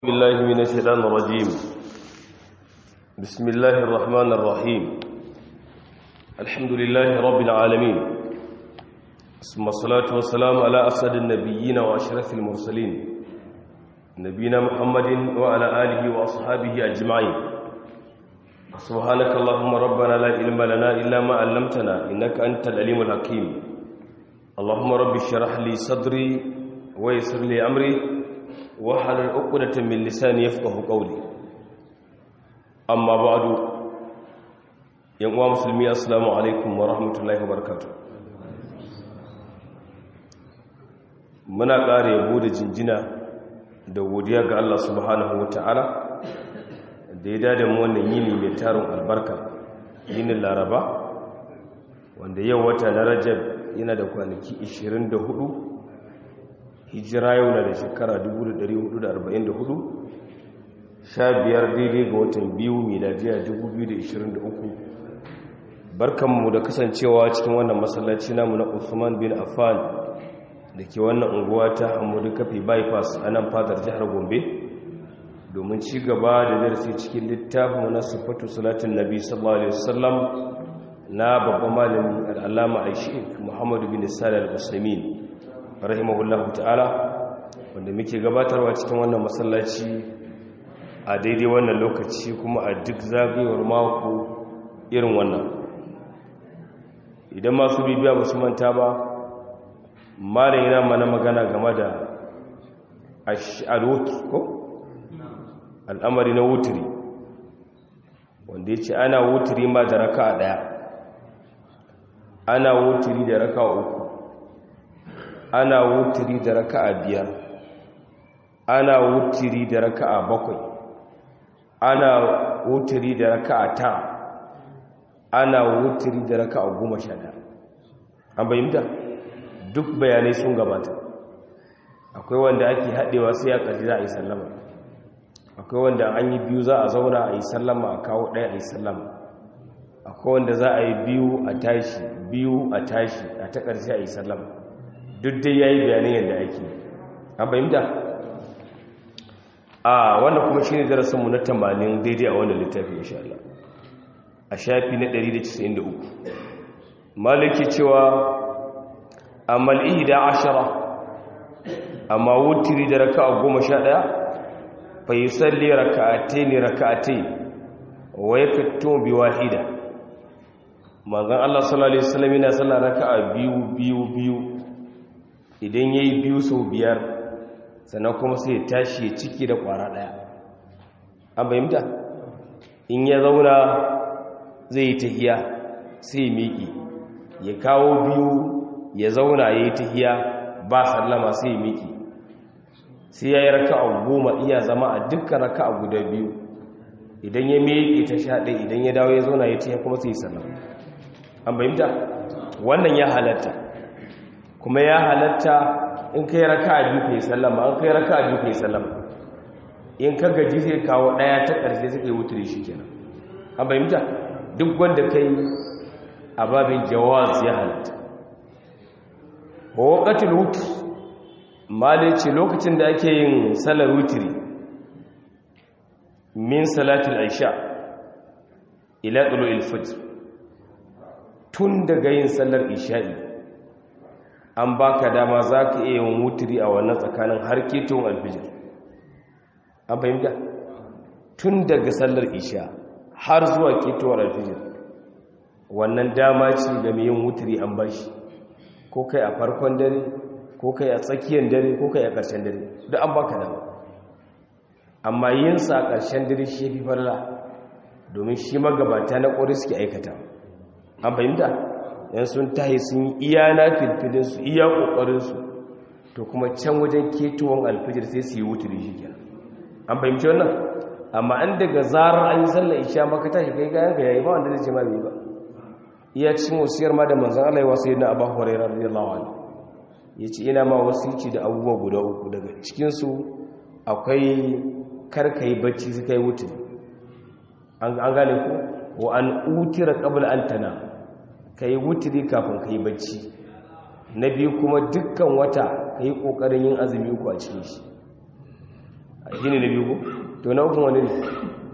بالله من الشيطان الرجيم بسم الله الرحمن الرحيم الحمد لله رب العالمين ثم الصلاة والسلام على أسد النبيين وأشرف المرسلين نبينا محمد وعلى آله وأصحابه أجمعين سبحانك اللهم ربنا لا علم لنا إلا ما علمتنا إنك أنت العليم الحكيم اللهم رب اشرح لي صدري ويسر لي أمري wahalar ukudatan min lisani yafqahu qawli amma ba'du yan uwa musulmi assalamu alaikum wa rahmatullahi wa barakatuh muna ƙara yabo da jinjina da godiya ga Allah subhanahu wataala da ya dada mu wannan yini mai tarin albarka yinin laraba wanda yau wata na rajab yana da kwanaki 24 hijira yau na da shekara 1444 sha biyar daidai ga watan biyu miladiya 2023 barkanmu da kasancewa cikin wannan masallaci namu na Usman bin Affan da ke wannan unguwa ta Hamudu Kafi bypass a nan fadar jihar Gombe domin ci gaba da darasi cikin littafin na sifatu salatin nabi sallallahu alaihi wasallam na babban malami al'allama aishi Muhammadu bin Salih al-Usaimin rahimahullahu ta'ala wanda muke gabatarwa cikin wannan masallaci a daidai wannan lokaci kuma a duk zagayewar mako irin wannan idan masu bibiya ba su manta ba malin yana mana magana game da alwuki ko al'amari na wuturi wanda ya ce ana wuturi ma da raka a daya ana wuturi da raka uku ana wutiri da raka'a biyar ana wutiri da raka'a bakwai ana wutiri da raka'a tara ana wutiri da raka'a goma sha ɗaya an bayyanta duk bayanai sun gabata akwai wanda ake haɗewa sai ya ƙaji za a yi sallama akwai wanda an yi biyu za a zauna a yi sallama a kawo ɗaya a yi sallama akwai wanda za a yi biyu a tashi biyu a tashi a ta ƙarshe a yi sallama duk dai ya yi bayanin yadda ake an fahimta a wanda kuma shi ne darasinmu na tamanin daidai a wannan littafi insha Allah a shafi na 193 maliki cewa amal ihda ashara amma wutiri da raka'a goma sha ɗaya fa yi salli raka'atai ne raka'atai wa ya fito bi wahida manzan Allah sallallahu Alaihi wasallam yana sallar raka'a biyu biyu biyu idan ya yi biyu sau biyar sannan kuma sai ya tashi ya ciki da kwara ɗaya an bayyanta in ya zauna zai yi tahiya sai ya miƙi ya kawo biyu ya zauna ya yi tahiya ba sallama sai ya miƙi sai ya yi raka a goma iya zama a dukkan raka a guda biyu idan ya miƙi ta sha ɗaya idan ya dawo ya zauna ya tahiya kuma sai ya sallama an bayyanta wannan ya halatta kuma ya halatta in kai raka a biyu kai sallama an kai raka a biyu kai sallama in ka gaji sai kawo daya ta ƙarshe sai kai wuturi shi kenan an bayyanta duk wanda kai a babin jawaz ya halatta wa waqatul wutr malice lokacin da ake yin salar wuturi min salatul aisha ila tulu'il fajr tun daga yin sallar isha'i an baka dama za ka iya yin wuturi a wannan tsakanin har ketun alfijir an fahimta tun daga sallar isha har zuwa ketowar alfijir wannan dama ce ga mai yin wuturi an bashi ko kai a farkon dare ko kai a tsakiyar dare ko kai a ƙarshen dare duk an baka dama amma yin sa a ƙarshen dare shi fi farla domin shi magabata na ƙori suke aikata an fahimta yan sun tahi sun yi iya na filfilinsu iya ƙoƙarinsu to kuma can wajen ketowar alfijir sai su yi wuturi shi kenan an fahimci wannan amma an daga zarar an yi sallar isha maka tashi kai gayan ka yayi ba wanda zai ce ma bai ba iya cikin wasiyar ma da manzan Allah ya wasu yana abu hurairah radiyallahu anhu yace ina ma wasici da abubuwa guda uku daga cikin su akwai karkai bacci su kai wuturi an gane ku wa an utira qabla an tana ka yi wuturi kafin ka yi bacci na biyu kuma dukkan wata ka yi ƙoƙarin yin azumi uku a cikin shi shi ne na biyu ko to na uku wani ne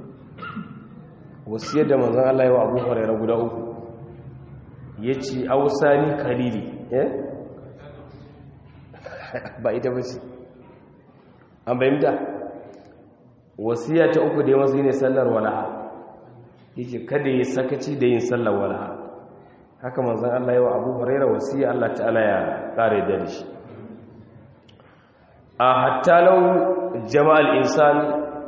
wasiyar da manzan Allah yi wa abu huraira guda uku ya ce ausani kalili eh ba ita ba ce an bayyanta wasiya ta uku da ya masu ne sallar walaha yake kada ya sakaci da yin sallar walaha haka manzan Allah yi wa abu huraira wasiya Allah ta'ala ya kare da shi a hatta lau jama'al insan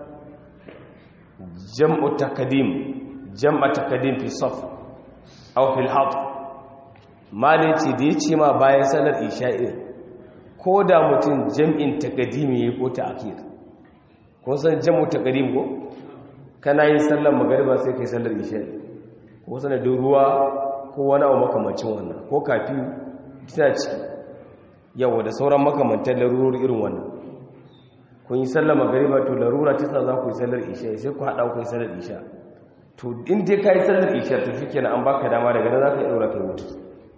jam'u takadim jam'a takadim fi saf aw fil hat malin ce da yace ma bayan salar isha'i ko da mutum jam'in takadimi yayi ko ta akhir ko san jam'u takadim ko kana yin sallar magariba sai kai sallar isha'i ko sanadin ruwa ko wani abu makamancin wannan ko kafi tana ciki yawa da sauran makamantar larurori irin wannan kun yi sallar magariba to larura ta sa za ku yi sallar isha sai ku haɗa ku yi sallar isha to in dai ka yi sallar isha to shi kenan an baka dama daga nan za ka yi ɗaura kai mutu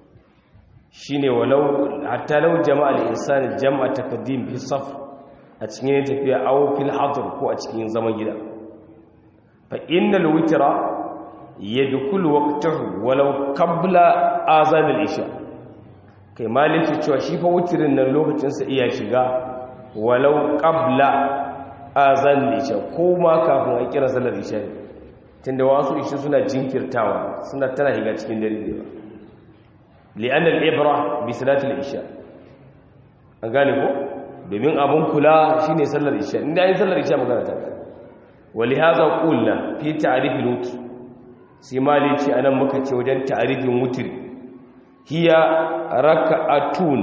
shi ne walau hatta lau jama'al insani jama'a takaddim fi saf a cikin yin tafiya aw fil hadr ko a cikin zaman gida fa innal witra yadkhulu waqtahu walau qabla azan al isha kai maliki cewa shi fa wutirin nan lokacin sa iya shiga walau qabla azan isha ko ma kafin a kira salar isha tunda wasu isha suna jinkirtawa suna tana higa cikin dare ne ba li'an al-ibra bi salati al-isha an gane ko domin abun kula shine sallar isha inda yin sallar isha magana ta wali hadha qulna fi ta'rif al-wutr sai mali ce anan muka ce wajen ta'rifin wutr hiya raka'atun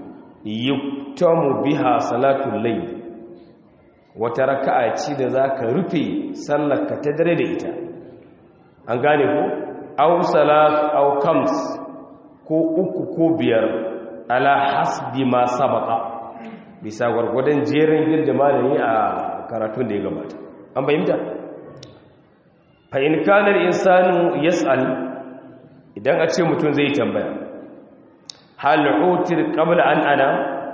yuktamu biha salatul layl wata raka'a ce da zaka rufe sallar ka ta dare da ita an gane ko aw salat aw kams ko uku ko biyar ala hasbi ma sabaka bisa gwargwadon jerin girda malami a karatun da ya gabata an bayyanta fa in kana al-insanu yas'al idan a ce mutum zai tambaya hal utir qabla an ana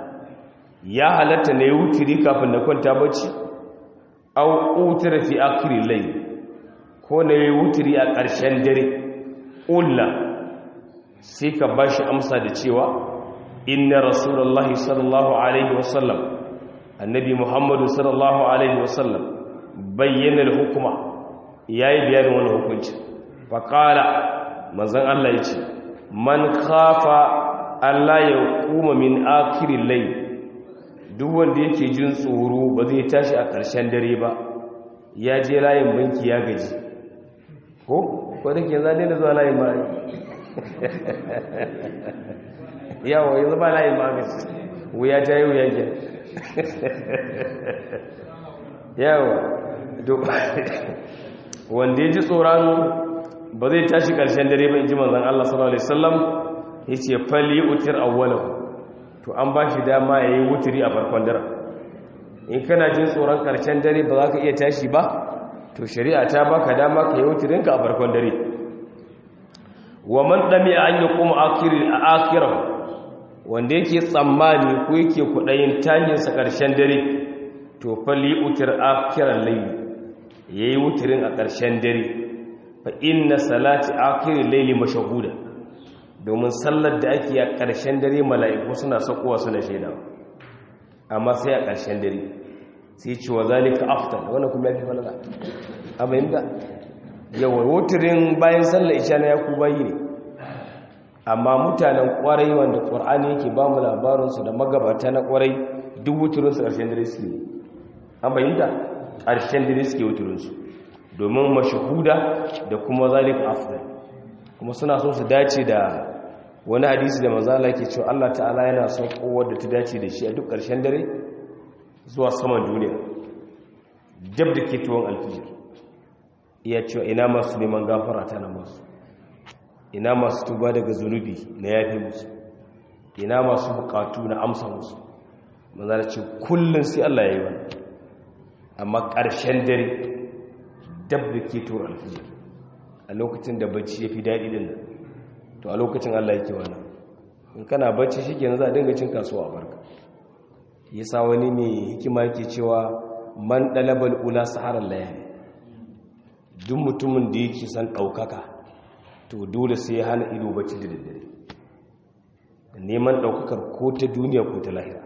ya halatta ne wutiri kafin na kwanta bacci aw utira fi akhir layl ko ne wutiri a ƙarshen dare ulla sai ka ba shi amsa da cewa inna rasulullahi sallallahu alaihi wasallam annabi muhammadu sallallahu alaihi wasallam bayyana hukuma ya yi bayanin wani hukunci faƙala mazan allah ya ce man kafa allah ya kuma min akirin lai duk wanda yake jin tsoro ba zai tashi a ƙarshen dare ba ya je layin banki ya gaji ko ko da ke zane da zuwa layin bayan yawa yanzu ba layin magaci wuya ta yi wuya ke yawa wanda ya ji tsoron ba zai tashi ƙarshen dare ba in ji manzan Allah sallallahu Alaihi wasallam ya ce fali utir awwalahu to an ba shi dama ya yi wuturi a farkon dare in kana jin tsoron ƙarshen dare ba za ka iya tashi ba to shari'a ta baka dama ka yi wuturinka a farkon dare wa man dami an yi kuma akirar wanda yake tsammani ko yake kudayin tanyinsa ƙarshen dare to fali utir akirar laili ya yi wuturin a ƙarshen dare fa inna salati akirin laili mashahuda domin sallar da ake a ƙarshen dare mala'iku suna sakowa suna shaida amma sai a ƙarshen dare sai ce wa zalika aftal wannan kuma ya fi falala a bayyanta yawan wuturin bayan sallar isha na yaku bayi ne amma mutanen kwarai wanda ƙwar'ani yake ba mu labarinsu da magabata na kwarai duk wuturinsu ƙarshen dare su ne an bayyanta ƙarshen dare suke wuturinsu domin mashahuda da kuma zalik afdal kuma suna so su dace da wani hadisi da manzala ke cewa Allah ta'ala yana son kowar da ta dace da shi a duk ƙarshen dare zuwa saman duniya dab da ke tuwon alfijir iya cewa ina masu neman gafara ta na masu ina masu tuba daga zunubi na yafi musu ina masu bukatu na amsa musu manzara ce kullum sai Allah ya yi wani amma ƙarshen dare dab da ke tuwon alfijir a lokacin da bacci ya fi daɗi din nan to a lokacin Allah yake wani in kana bacci shi ke za a dinga cin kasuwa a barka ya sa wani mai hikima yake cewa man dalabal ula saharar layali duk mutumin da yake san ɗaukaka to dole sai ya hana ido bacci da daddare neman ɗaukakar ko ta duniya ko ta lahira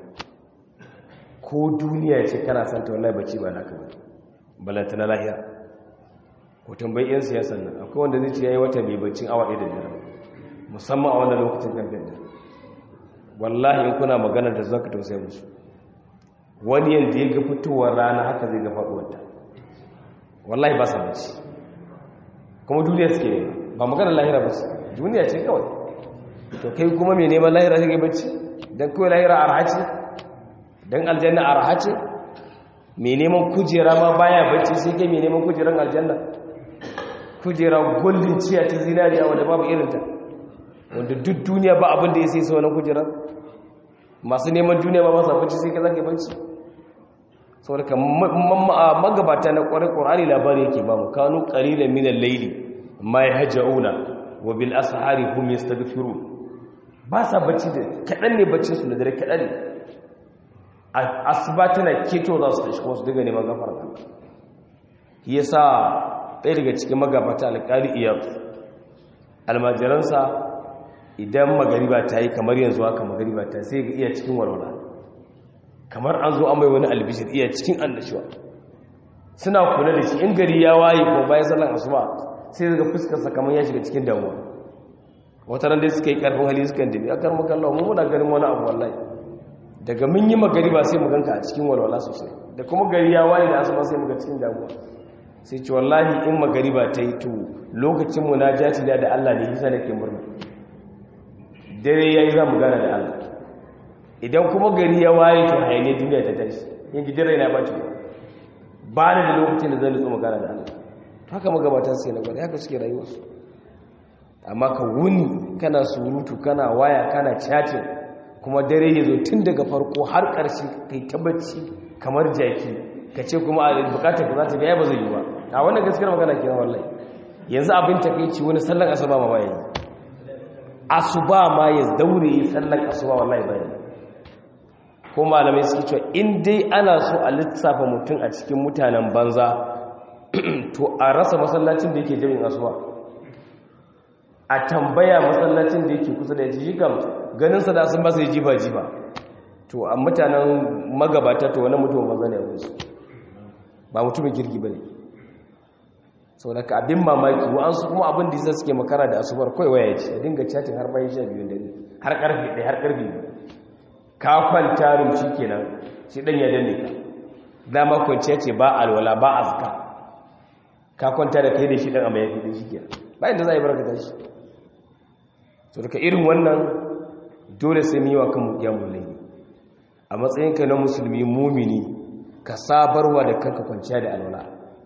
ko duniya ce kana san ta wallahi bacci ba naka ba balanta na lahira ko tambayi 'yan siyasan nan akwai wanda zai ce ya yi wata mai baccin awa ɗaya da dare musamman a wannan lokacin kamfen da wallahi in kuna magana da zaka tausaya musu wani yanda ya ga fitowar rana haka zai ga faɗuwarta wallahi ba sa bacci kuma duniya suke ne ba magana lahira ba su duniya ce kawai to kai kuma mai neman lahira sai ga bacci don kawai lahira arha ce don aljanna arha ce mai neman kujera ma baya bacci sai kai mai neman kujeran aljanna kujera goldin ciya ta zinariya wanda babu irinta wanda duk duniya ba abin da ya sai sau na kujerar masu neman duniya ba masu abinci sai ka zage banci saboda ka magabata na kwarai ƙorani labari yake ba mu kanu ƙalilan minan laili ma ya hajja'una wa bil ashari hum yastaghfiru ba sa bacci da kaɗan ne baccin su da dare kaɗan ne asuba tana keto za su tashi kuma su daga neman gafara yasa ɗaya daga cikin magabata alƙali iyar almajiransa idan magariba ta yi kamar yanzu haka magariba ta sai ga iya cikin walwala kamar an zo an bai wani albishir iya cikin annashuwa suna kula da shi in gari ya waye ko bayan sallan asuba sai daga fuskarsa kamar ya shiga cikin damuwa wata ran dai suka yi karfin hali suka dabi akar makallawa mu muna ganin wani abu wallahi daga mun yi magariba sai mu ganka a cikin walwala sosai da kuma gari ya waye da asuba sai mu ga cikin damuwa sai ce wallahi in magariba ta yi to lokacin munajati da da Allah ne yasa nake murna dare yayi za mu gana da Allah idan kuma gari ya waye to hayane duniya ta tashi yin gidire na bace ba ni da lokacin da zan nutsu magana da Allah haka magabatan sai na gwada haka suke rayuwa su amma ka wuni kana surutu kana waya kana chatting kuma dare ya zo tun daga farko har ƙarshe kai tabbaci kamar jaki ka ce kuma a bukatar ka za ta gaya ba zai yi ba a wannan gaskiyar magana ke wallahi yanzu abin takeici wani sallan asuba ma bayan asuba ma ya daure yi sallan asuba wallahi bayan ko malamai suke cewa in dai ana so a lissafa mutum a cikin mutanen banza to a rasa masallacin da yake jami'in asuba a tambaya masallacin da yake kusa da ya ji kam ganin sa da sun ba su yi jiba jiba to a mutanen magabata to wani mutum banza ne a wuce ba mutumin kirki ba ne sau da ka abin mamaki wa'ansu kuma abin da suke makara da asubar kawai waya ce a dinga chatin har bayan sha biyu dare har karfe ɗaya har karfe biyu ka kwanta rumshi kenan shi ɗan ya danne ka dama kwanciya ce ba alwala ba azka ka kwanta da kai da shi ɗan a mayafi da shi kenan bayan da za a yi barka shi sau da ka irin wannan dole sai mu yi wa kanmu kiyamun laifi a matsayinka na musulmi mumini ka sabarwa da kanka kwanciya da alwala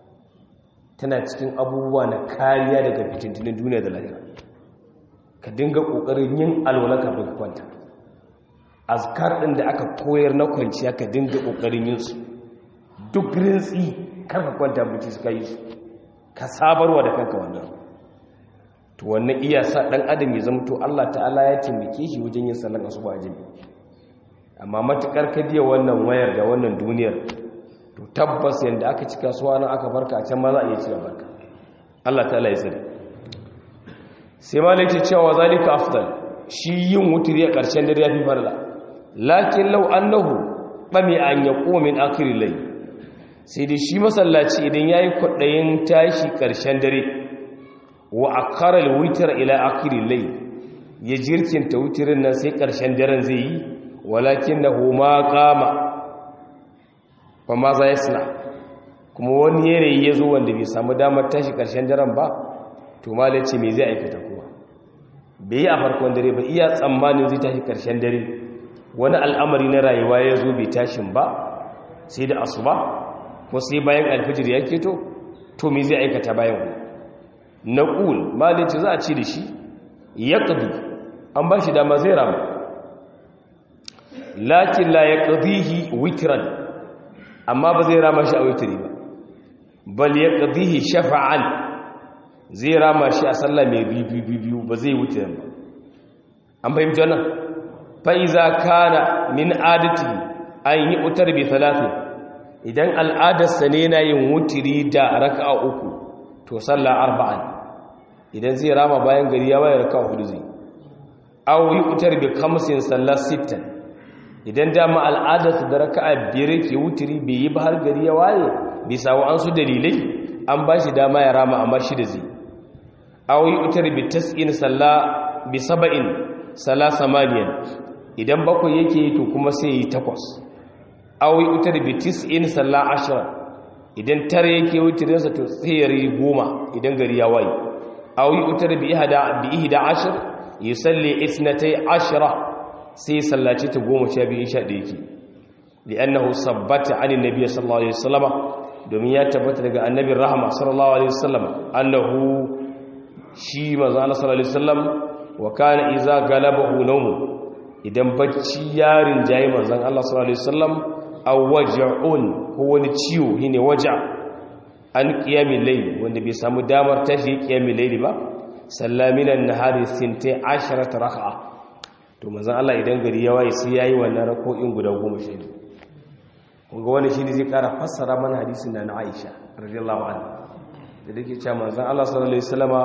tana cikin abubuwa na kariya daga fitintinin duniya da lahira ka dinga kokarin yin alwala kafin ka kwanta azkar din da aka koyar na kwanciya ka dinga kokarin yin su duk rintsi kar ka kwanta buci suka yi su ka sabarwa da kanka wannan to wannan iya sa dan adam ya zama to Allah ta'ala ya taimake shi wajen yin sallan asuba jami'i amma matukar ka biya wannan wayar da wannan duniyar to tabbas yanda aka ci kasuwa nan aka barka a can ma za a iya cewa barka Allah ta ya sani sai malai ce cewa zalika afdal shi yin wuturi a ƙarshen dare yafi farla lakin law annahu bami an yaqum min akhir layl sai dai shi masallaci idan yayi kwadayin tashi ƙarshen dare wa akara al-witr ila akhir layl ya jirkinta wutirin nan sai ƙarshen daren zai yi walakinahu ma qama fa ma za yasna kuma wani yanayi ya zo wanda bai samu damar tashi ƙarshen daren ba to malai ce me zai aikata kuma bai yi a farkon dare ba iya tsammanin zai tashi ƙarshen dare wani al'amari na rayuwa ya zo bai tashin ba sai da asuba ko sai bayan alfijir ya keto to me zai aikata bayan wani na ƙul malai ce za a ci da shi ya ƙadu an ba shi dama zai rama lakin la ya ƙadihi witran amma ba zai rama shi a witri ba bal ya ƙadihi shafa'an zai rama shi a sallah mai biyu ba zai witran ba an fahimci wannan fa'iza kana min adati an yi utar bi talatin idan al'adarsa ne na yin wutiri da raka'a uku to sallah arba'an idan zai rama bayan gari ya waye raka'a hudu zai aw yutar bi kamsin sallah sittan idan dama al'adarsa da raka'a biyar ke wutiri bai yi ba har gari ya waye bisa wa an su dalilai an ba shi dama ya rama amma shi da zai aw yutar bi tas'in sallah bi saba'in sallah samaniyan idan bakwai yake to kuma sai yi takwas awi utar bi tis'in salla ashra idan tare yake wutirinsa to sai ya yi goma idan gari ya waye awi utar bi ihda bi ihda ashar yusalli isnatay ashra sai sallaci ta goma sha biyu sha da yake li'annahu sabbata an annabi sallallahu alaihi wasallam domin ya tabbata daga annabin rahama sallallahu alaihi wasallam annahu shi manzo Allah sallallahu alaihi wasallam wa kana iza galabahu nawmu idan bacci yarin jayi manzon Allah sallallahu alaihi wasallam aw waj'un ko wani ciwo shine waja an qiyamil layl wanda bai samu damar tashi qiyamil layl ba sallaminan nahari sintai asharata rak'a to manzon Allah idan gari ya waye sai yayi wannan rako'in guda 10 kun ga wani shi ne zai kara fassara mana hadisin da na Aisha radiyallahu anha da dake cewa manzon Allah sallallahu alaihi wasallama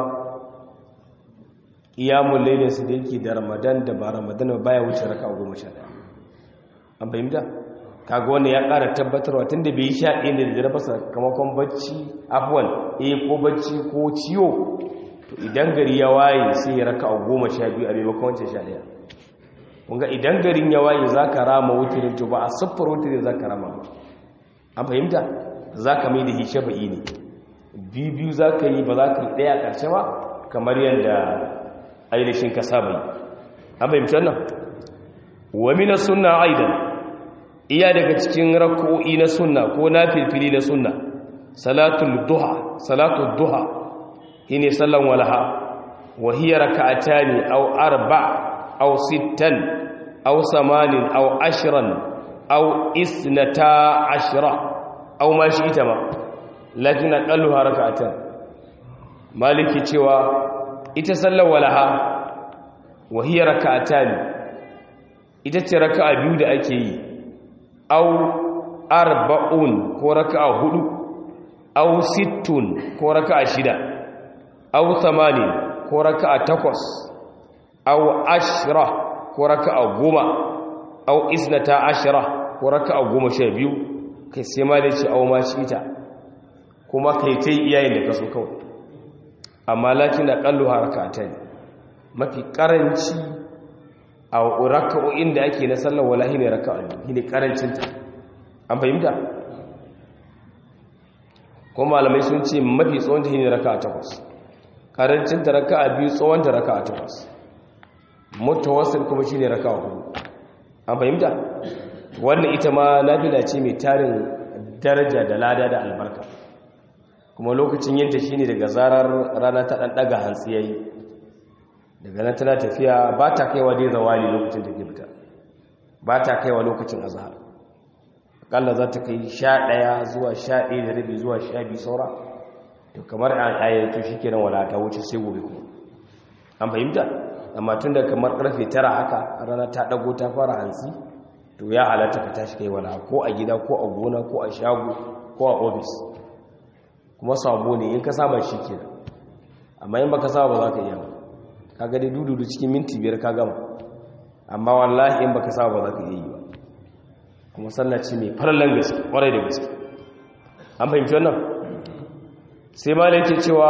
iyamun lailin su da yake da ramadan da ba ramadan ba baya wuce raka goma sha ɗaya an fahimta kaga wannan ya ƙara tabbatarwa tun da bai yi sha ɗaya da dare ba sakamakon bacci afuwan eh ko bacci ko ciwo to idan gari ya waye sai ya raka goma sha biyu a maimakon wancan sha ɗaya kunga idan garin ya waye za ka rama wutirin to ba a siffar wutirin za ka rama ba an fahimta za ka mai da hishe ba'i ne biyu biyu za ka yi ba za ka yi ɗaya ƙarshe ba kamar yadda ainihin ka saba yi an fahimci wannan wa mina sunna aidan iya daga cikin rak'o'i na sunna ko na filfili na sunna salatul duha salatul duha shine sallan walaha wa hiya rak'atani aw arba aw sittan aw samanin aw ashran aw isnata ashra aw ma shi ita ma lakin aqalluha rak'atan maliki cewa ita sallar walaha wahiyar raka'ata ne ita ce raka'a biyu da ake yi au arba'un ko raka'a hudu au sittun ko raka'a shida au tamanin ko raka'a takwas au ashira ko raka'a goma au isnata ashira ko raka'a goma sha biyu kai sai ma da ce au ma shi ita kuma kai ta yi iyayen da ka so kawai amma lakin aqallu harakatan mafi karanci a raka'o'in da ake na sallar walahi ne raka'a ne karancin ta an fahimta ko malamai sun ce mafi tsawon ta ne raka'a takwas karancin ta raka'a biyu tsawon ta raka'a takwas mutawassil kuma shine raka'a hudu an fahimta wannan ita ma nafila ce mai tarin daraja da lada da albarka kuma lokacin yinta shine daga zarar rana ta dan daga hantsi yayi daga nan tana tafiya ba ta kaiwa dai zawali lokacin da ke fita ba ta kaiwa lokacin azhar akalla za ta kai 11 zuwa 11 da rabi zuwa 12 saura to kamar ayyatu shikenan wala ta wuce sai gobe kuma an fahimta amma tunda kamar karfe 9 haka rana ta dago ta fara hantsi to ya halatta ka tashi kai wala ko a gida ko a gona ko a shago ko a office kuma sabo ne in ka saba shi ke amma in baka saba ba za ka iya ba ka gani dududu cikin minti biyar ka gama amma wallahi in baka saba ba za ka iya yi ba kuma sallaci mai farallan gaske kwarai da gaske an fahimci wannan sai ma da yake cewa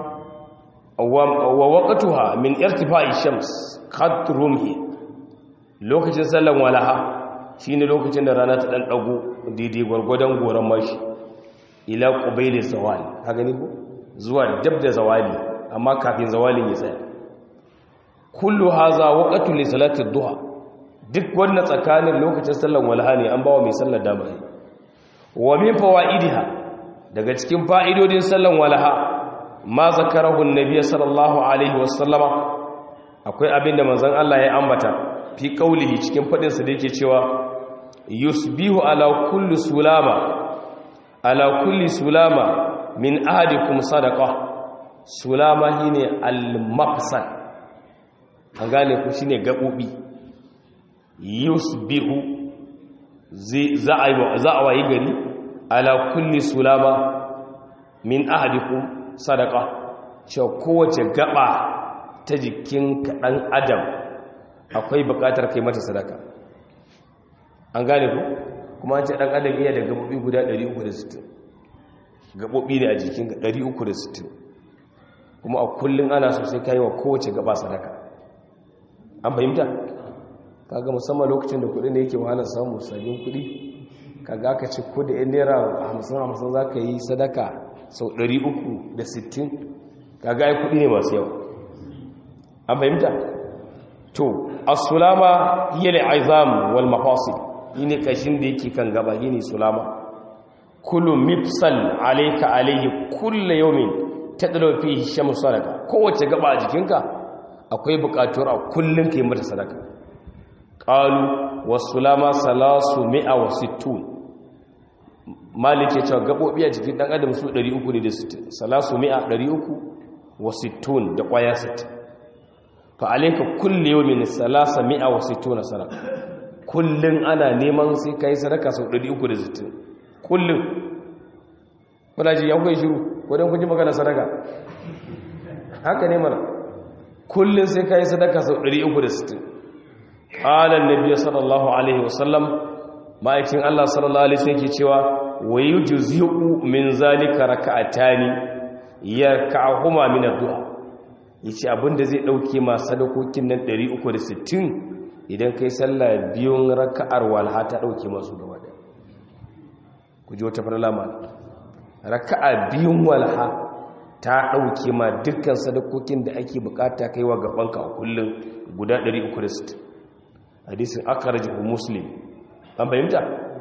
wa waqtuha min irtifa'i shams qad rumhi lokacin sallan walaha shine lokacin da rana ta dan dago daidai gwargwadon goran mashi ila qubayl zawal ka gani ko zuwa dab da zawali amma kafin zawalin ya tsaya kullu haza waqtu li salati duha duk wannan tsakanin lokacin sallan walha ne an bawa mai sallar dama ne wa min fawaidiha daga cikin fa'idodin sallan walha ma zakarahu annabi sallallahu alaihi wasallama akwai abinda manzon Allah ya ambata fi qaulihi cikin fadin sa da yake cewa yusbihu ala kulli sulama ala kulli sulama min ahadikum sadaqa sulama shine al-mafsal an gane ku shine gabobi yusbihu za a wayi gari ala kulli sulama min ahadikum sadaqa cewa kowace gaba ta jikin ɗan adam akwai buƙatar kai mata sadaka an gane ku kuma an ce ɗan adam iya da gaɓoɓi guda 360 gaɓoɓi ne a jikin 360 kuma a kullum ana so sai kayi wa kowace gaba sadaka an fahimta kaga musamman lokacin da kuɗi ne yake wahalar samun sabbin kuɗi kaga aka ce ko da yan naira hamsin hamsin za ka yi sadaka sau 360 kaga ai kuɗi ne masu yawa an fahimta to as-sulama hiya al-izam wal mafasil yine kashin da yake kan gaba yine sulama kullu mifsal alayka alayhi kullu yawmin tadlu fihi shamsu sadaka kowace gaba a jikinka akwai buƙatuwar a kullun kai mata sadaka qalu was-sulama salasu mi'a wa sittun malik ya ce gabobi a jikin dan adam su 360 salasu mi'a 300 wa sittun da kwaya 60 fa alayka kullu yawmin salasa mi'a wa sittuna sadaka kullun ana neman sai kai sadaka sau 360 kullun kuna ji ya kai shiru ko dan kun ji magana sadaka haka ne mana kullun sai kai sadaka sau 360 qala an-nabiy sallallahu alaihi wasallam ma'aikin Allah sallallahu alaihi wasallam ke cewa wa yujzi'u min zalika raka'atani yarka'uhuma min ad-du'a yace abinda zai dauke ma sadakokin nan 360 idan kai sallah biyun raka'ar walha ta dauke masu gaba da ku ji wata farla ma raka'a biyun walha ta dauke ma dukkan sadakokin da ake bukata kaiwa gabanka a kullun guda 360 hadisin akhrajahu muslim an fahimta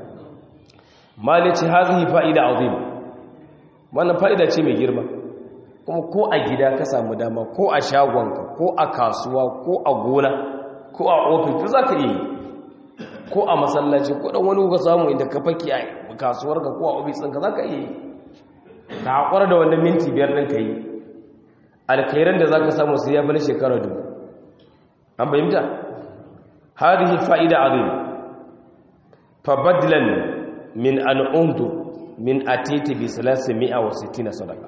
malici hazihi fa'ida azima wannan fa'ida ce mai girma kuma ko a gida ka samu dama ko a shagonka ko a kasuwa ko a gona ko a ofis za ka yi ko a masallaci ko ɗan wani ka samu inda ka faki a kasuwarka ko a ofis ɗinka za ka yi ka haƙwar da wannan minti biyar ɗin ka yi alkairan da za ka samu su ya fi na shekara dubu an fahimta hadihi fa'ida azima fabadlan min al'undu min atiti bi salasi mi'a wa sittina sadaka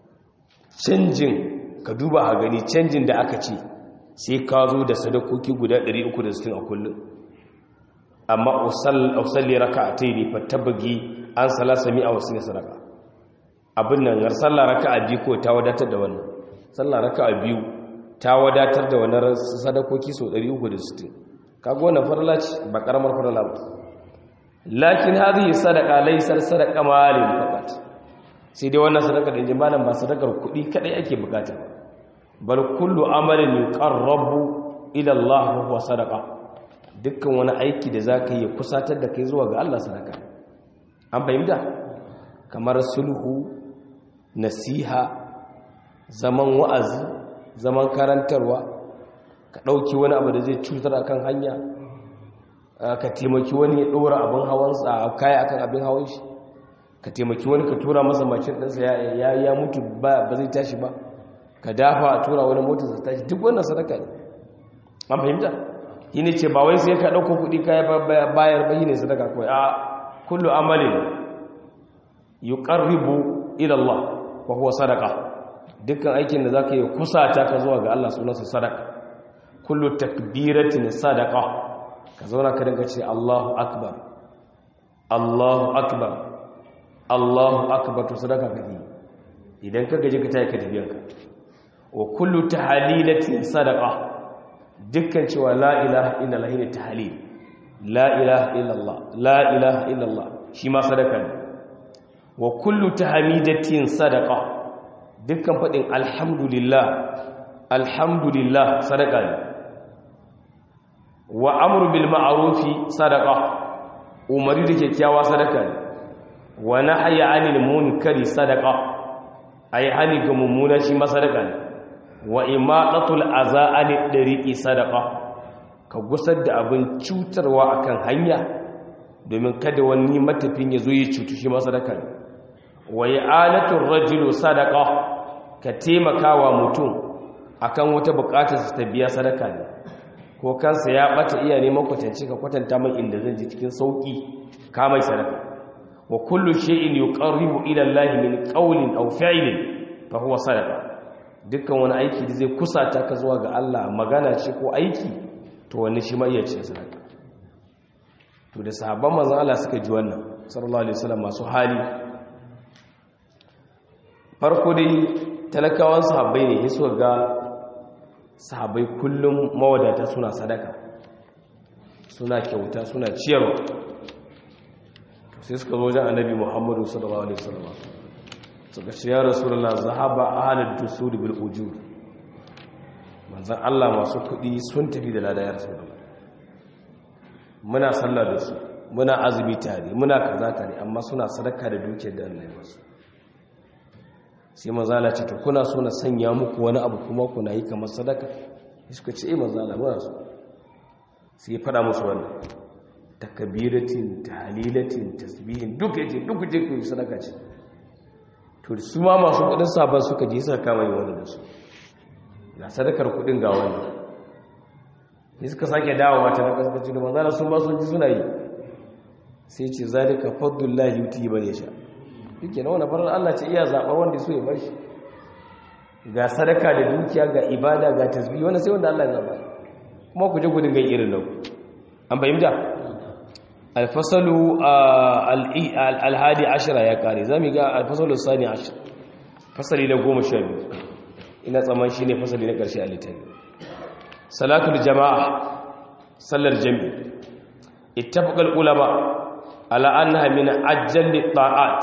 canjin ka duba a gani canjin da aka ce sai ka zo da sadakoki guda 360 a kullum amma usalli raka a ta yi fattabagi an salasa mi'a wa sittina sadaka abin nan yar sallah raka a biyu ko ta wadatar da wannan sallah raka a biyu ta wadatar da wannan sadakoki sau 360 kaga wannan farla ce ba karamar farla ba lakin hadhihi sadaqa laysar sadaqa malin faqat sai dai wannan sadaqa da inji malam ba sadakar kudi kadai ake bukata bal kullu amalin yuqarrabu ila Allah huwa sadaqa dukkan wani aiki da zaka yi kusatar da kai zuwa ga Allah sadaka an fahimta kamar sulhu nasiha zaman wa'azi zaman karantarwa ka dauki wani abu da zai cutar akan hanya ka taimaki wani ya ɗora abin hawansa a kaya akan abin hawan shi ka taimaki wani ka tura masa mashin ɗansa ya mutu ba zai tashi ba ka dafa a tura wani motar sa tashi duk wannan sadaka ne an fahimta yi ne ce ba wai sai ka ɗauko kuɗi kaya bayar ba yi ne sadaka kawai a kullu amalin yi ƙarribu ilallah wa kuwa sadaka dukkan aikin da za ka yi kusata ka zuwa ga Allah sunansa sadaka kullu takbiratin sadaka ka zauna ka dinga ce Allahu akbar Allahu akbar Allahu akbar to sadaka kake idan ka gaji ka tayi ka tafiyanka wa kullu tahlilatin sadaqa dukkan cewa la ilaha illallah ne tahlil la ilaha illallah la ilaha illallah shi ma sadaka ne wa kullu tahmidatin sadaqa dukkan fadin alhamdulillah alhamdulillah sadaka ne wa amru bil ma'rufi sadaqa umari da kyakkyawa sadaka ne wa nahyi 'anil munkari sadaqa ai hani ga mummuna shi ma sadaka ne wa imatatul aza 'anid dariqi sadaqa ka gusar da abin cutarwa akan hanya domin kada wani matafin ya zo ya cutu shi ma sadaka ne wa i'anatur rajulu sadaqa ka taimakawa mutum akan wata bukatar ta biya sadaka ne ko kansa ya bata iya neman kwatanci ka kwatanta mai inda zan ji cikin sauki ka mai sadaka wa kullu shay'in yuqarribu ila Allah min qawlin aw fi'lin fa huwa sadaqa dukkan wani aiki da zai kusata ka zuwa ga Allah magana ce ko aiki to wani shi ma iya ce sadaka to da sahabban manzon Allah suka ji wannan sallallahu alaihi wasallam masu hali farko dai talakawan sahabbai ne suka ga sahabbai kullum mawadata suna sadaka suna kyauta suna ciyarwa sai suka zo wajen annabi muhammadu sallallahu alaihi wasallam suka ce ya rasulullah zahaba ahlud dusur bil ujur manzon Allah masu kudi sun tafi da lada ya rasulullah muna sallah da su muna azumi tare muna kaza tare amma suna sadaka da dukiyar da Allah ya basu sai manzala ce to kuna so na sanya muku wani abu kuma kuna yi kamar sadaka suka ce eh manzala muna so sai ya fada musu wannan takabiratin tahlilatin tasbihin duk yace duk je ku yi sadaka ce to su ma masu kudin sabon suka je suka kama yi wannan da su ga sadakar kudin ga wannan ne suka sake dawowa ta na kaskaci da manzala sun ba sun ji suna yi sai ce zalika fadlullahi yuti man yasha yake na wani farar Allah ce iya zaɓar wanda so ya bar shi ga sadaka da dukiya ga ibada ga tasbih wanda sai wanda Allah ya zaɓa kuma ku je gudun gan irin nan an fahimta alfasalu alhadi ashira ya kare za mu ga alfasalu sani ashir fasali na goma sha biyu ina tsaman shi ne fasali na ƙarshe a littafi salatul jama'a sallar jami'i ittafaqal ulama ala annaha min ajjalli ta'at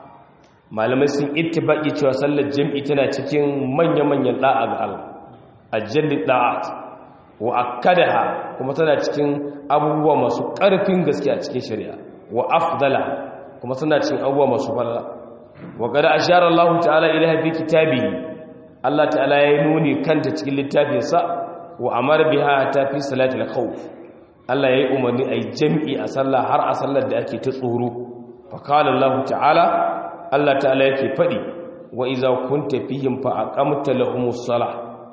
malamai sun ittifaki cewa sallar jami'i tana cikin manya-manyan da'a ga Allah ajjalli ta'at wa akkadaha kuma tana cikin abubuwa masu ƙarfin gaske a cikin shari'a wa afdala kuma tana cikin abubuwa masu falala wa qad ashara Allah ta'ala ilaha fi kitabihi Allah ta'ala ya nuni kanta cikin littafinsa wa amara biha ta fi salatul khawf Allah ya yi umarni a yi jam'i a sallah har a sallar da ake ta tsoro fakalar Allah ta'ala Allah ta'ala yake faɗi wa iza kun tafihim fa a ƙamta lahumus sala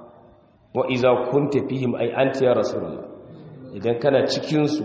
wa iza kun tafihim ai an ya rasulallah idan kana cikinsu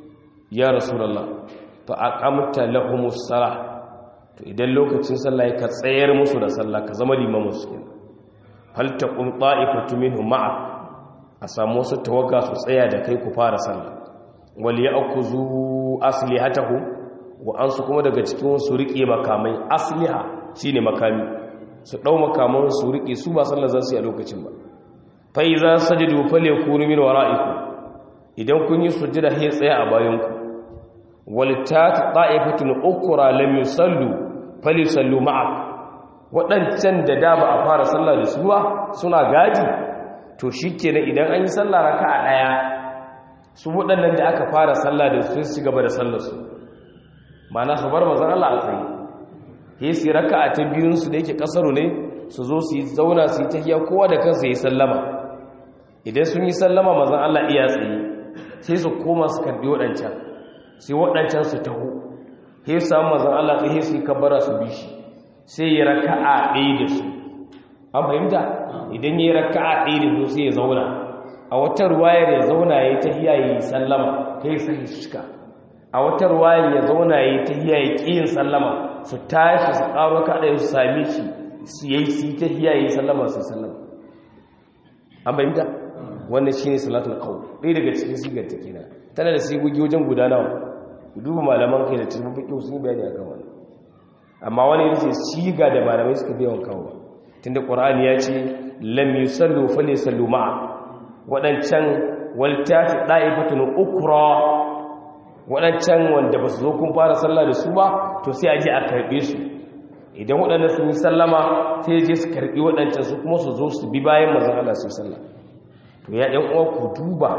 ya rasulallah fa a ƙamta lahumus sala to idan lokacin sallah ya ka tsayar musu da sallah ka zama limamin su falta kun ta'ifatu minhum ma'a a samu wasu tawaga su tsaya da kai ku fara sallah wal ya'khudhu aslihatahu wa ansu kuma daga cikin su rike makamai asliha shine makami su dau makaman su rike su ba sallar zasu yi a lokacin ba fa iza sajadu falyakunu min wara'ikum idan kun yi sujjada sai tsaya a bayan ku wal tat ta'ifatun ukra lam yusallu falyusallu ma'ak wadancan da da ba a fara sallah da su ba suna gaji to shikenan idan an yi sallah raka'a daya su waɗannan da aka fara sallah da su su gaba da sallarsu mana su bar mazan Allah a tsaye ya su raka a ta biyunsu da yake ƙasaru ne su zo su yi zauna su yi tahiya kowa da kansa ya yi sallama idan sun yi sallama mazan Allah iya tsaye sai su koma su karbi waɗancan sai waɗancan su taho sai su samu mazan Allah tsaye su yi kabbara su bi shi sai ya raka a ɗaya da su an fahimta idan ya yi raka a ɗaya da su sai ya zauna a wata ruwayar ya zauna ya yi ta hiya ya yi sallama ta yi sahi shika a wata ruwayar ya zauna ya yi ta hiya ya ƙi yin sallama su tashi su ƙaro kaɗa su sami shi su yi su yi ta hiya ya yi sallama su sallama an bayyanta wannan shi ne salatul kawo ɗaya daga cikin sigar ta kina tana da sigogi wajen gudanawa duba malaman kai da cikin fiƙi sun yi bayani a kan wani amma wani yana ce siga da malamai suka biyan kawo tunda ƙwar'ani ya ce lam yusallu fa ne sallu ma'a waɗancan waltati ɗa'ifatun ukura waɗancan wanda ba su zo kun fara sallah da su ba to sai a je a karɓe su idan waɗanda sun yi sallama sai je su karɓi waɗancan su kuma su zo su bi bayan mazan Allah su sallah to ya ɗan uwa ku duba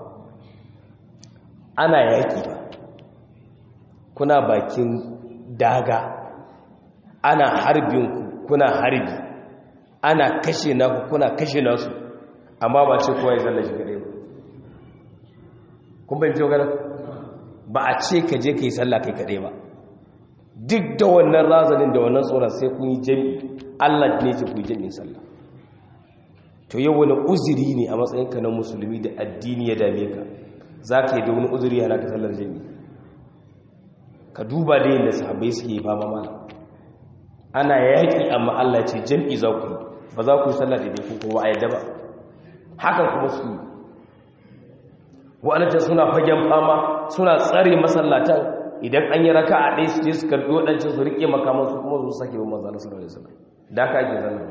ana yaƙi ba kuna bakin daga ana harbin ku kuna harbi ana kashe naku kuna kashe nasu amma ba ce kowa ya zalla shi kadai ba kun bayyance magana ba a ce ka je ka yi sallah kai kadai ba duk da wannan razanin da wannan tsoron sai kun yi jami'i allah ne ce kun yi jami'in sallah to yau wani uzuri ne a matsayinka na musulmi da addini ya dame ka za ka yi da wani uzuri yana ka sallar jami'i ka duba da yadda sahabbai suke ba ma ana yaƙi amma Allah ce jam'i za ku ba za ku yi sallah da ku kuma a yadda ba haka kuma su yi wa'alata suna fagen fama suna tsare masallatan idan an yi raka a ɗaya su je su karɓi waɗancan su riƙe makamansu kuma su sake wa manzana sallallahu alaihi wasallam da ka ake zanna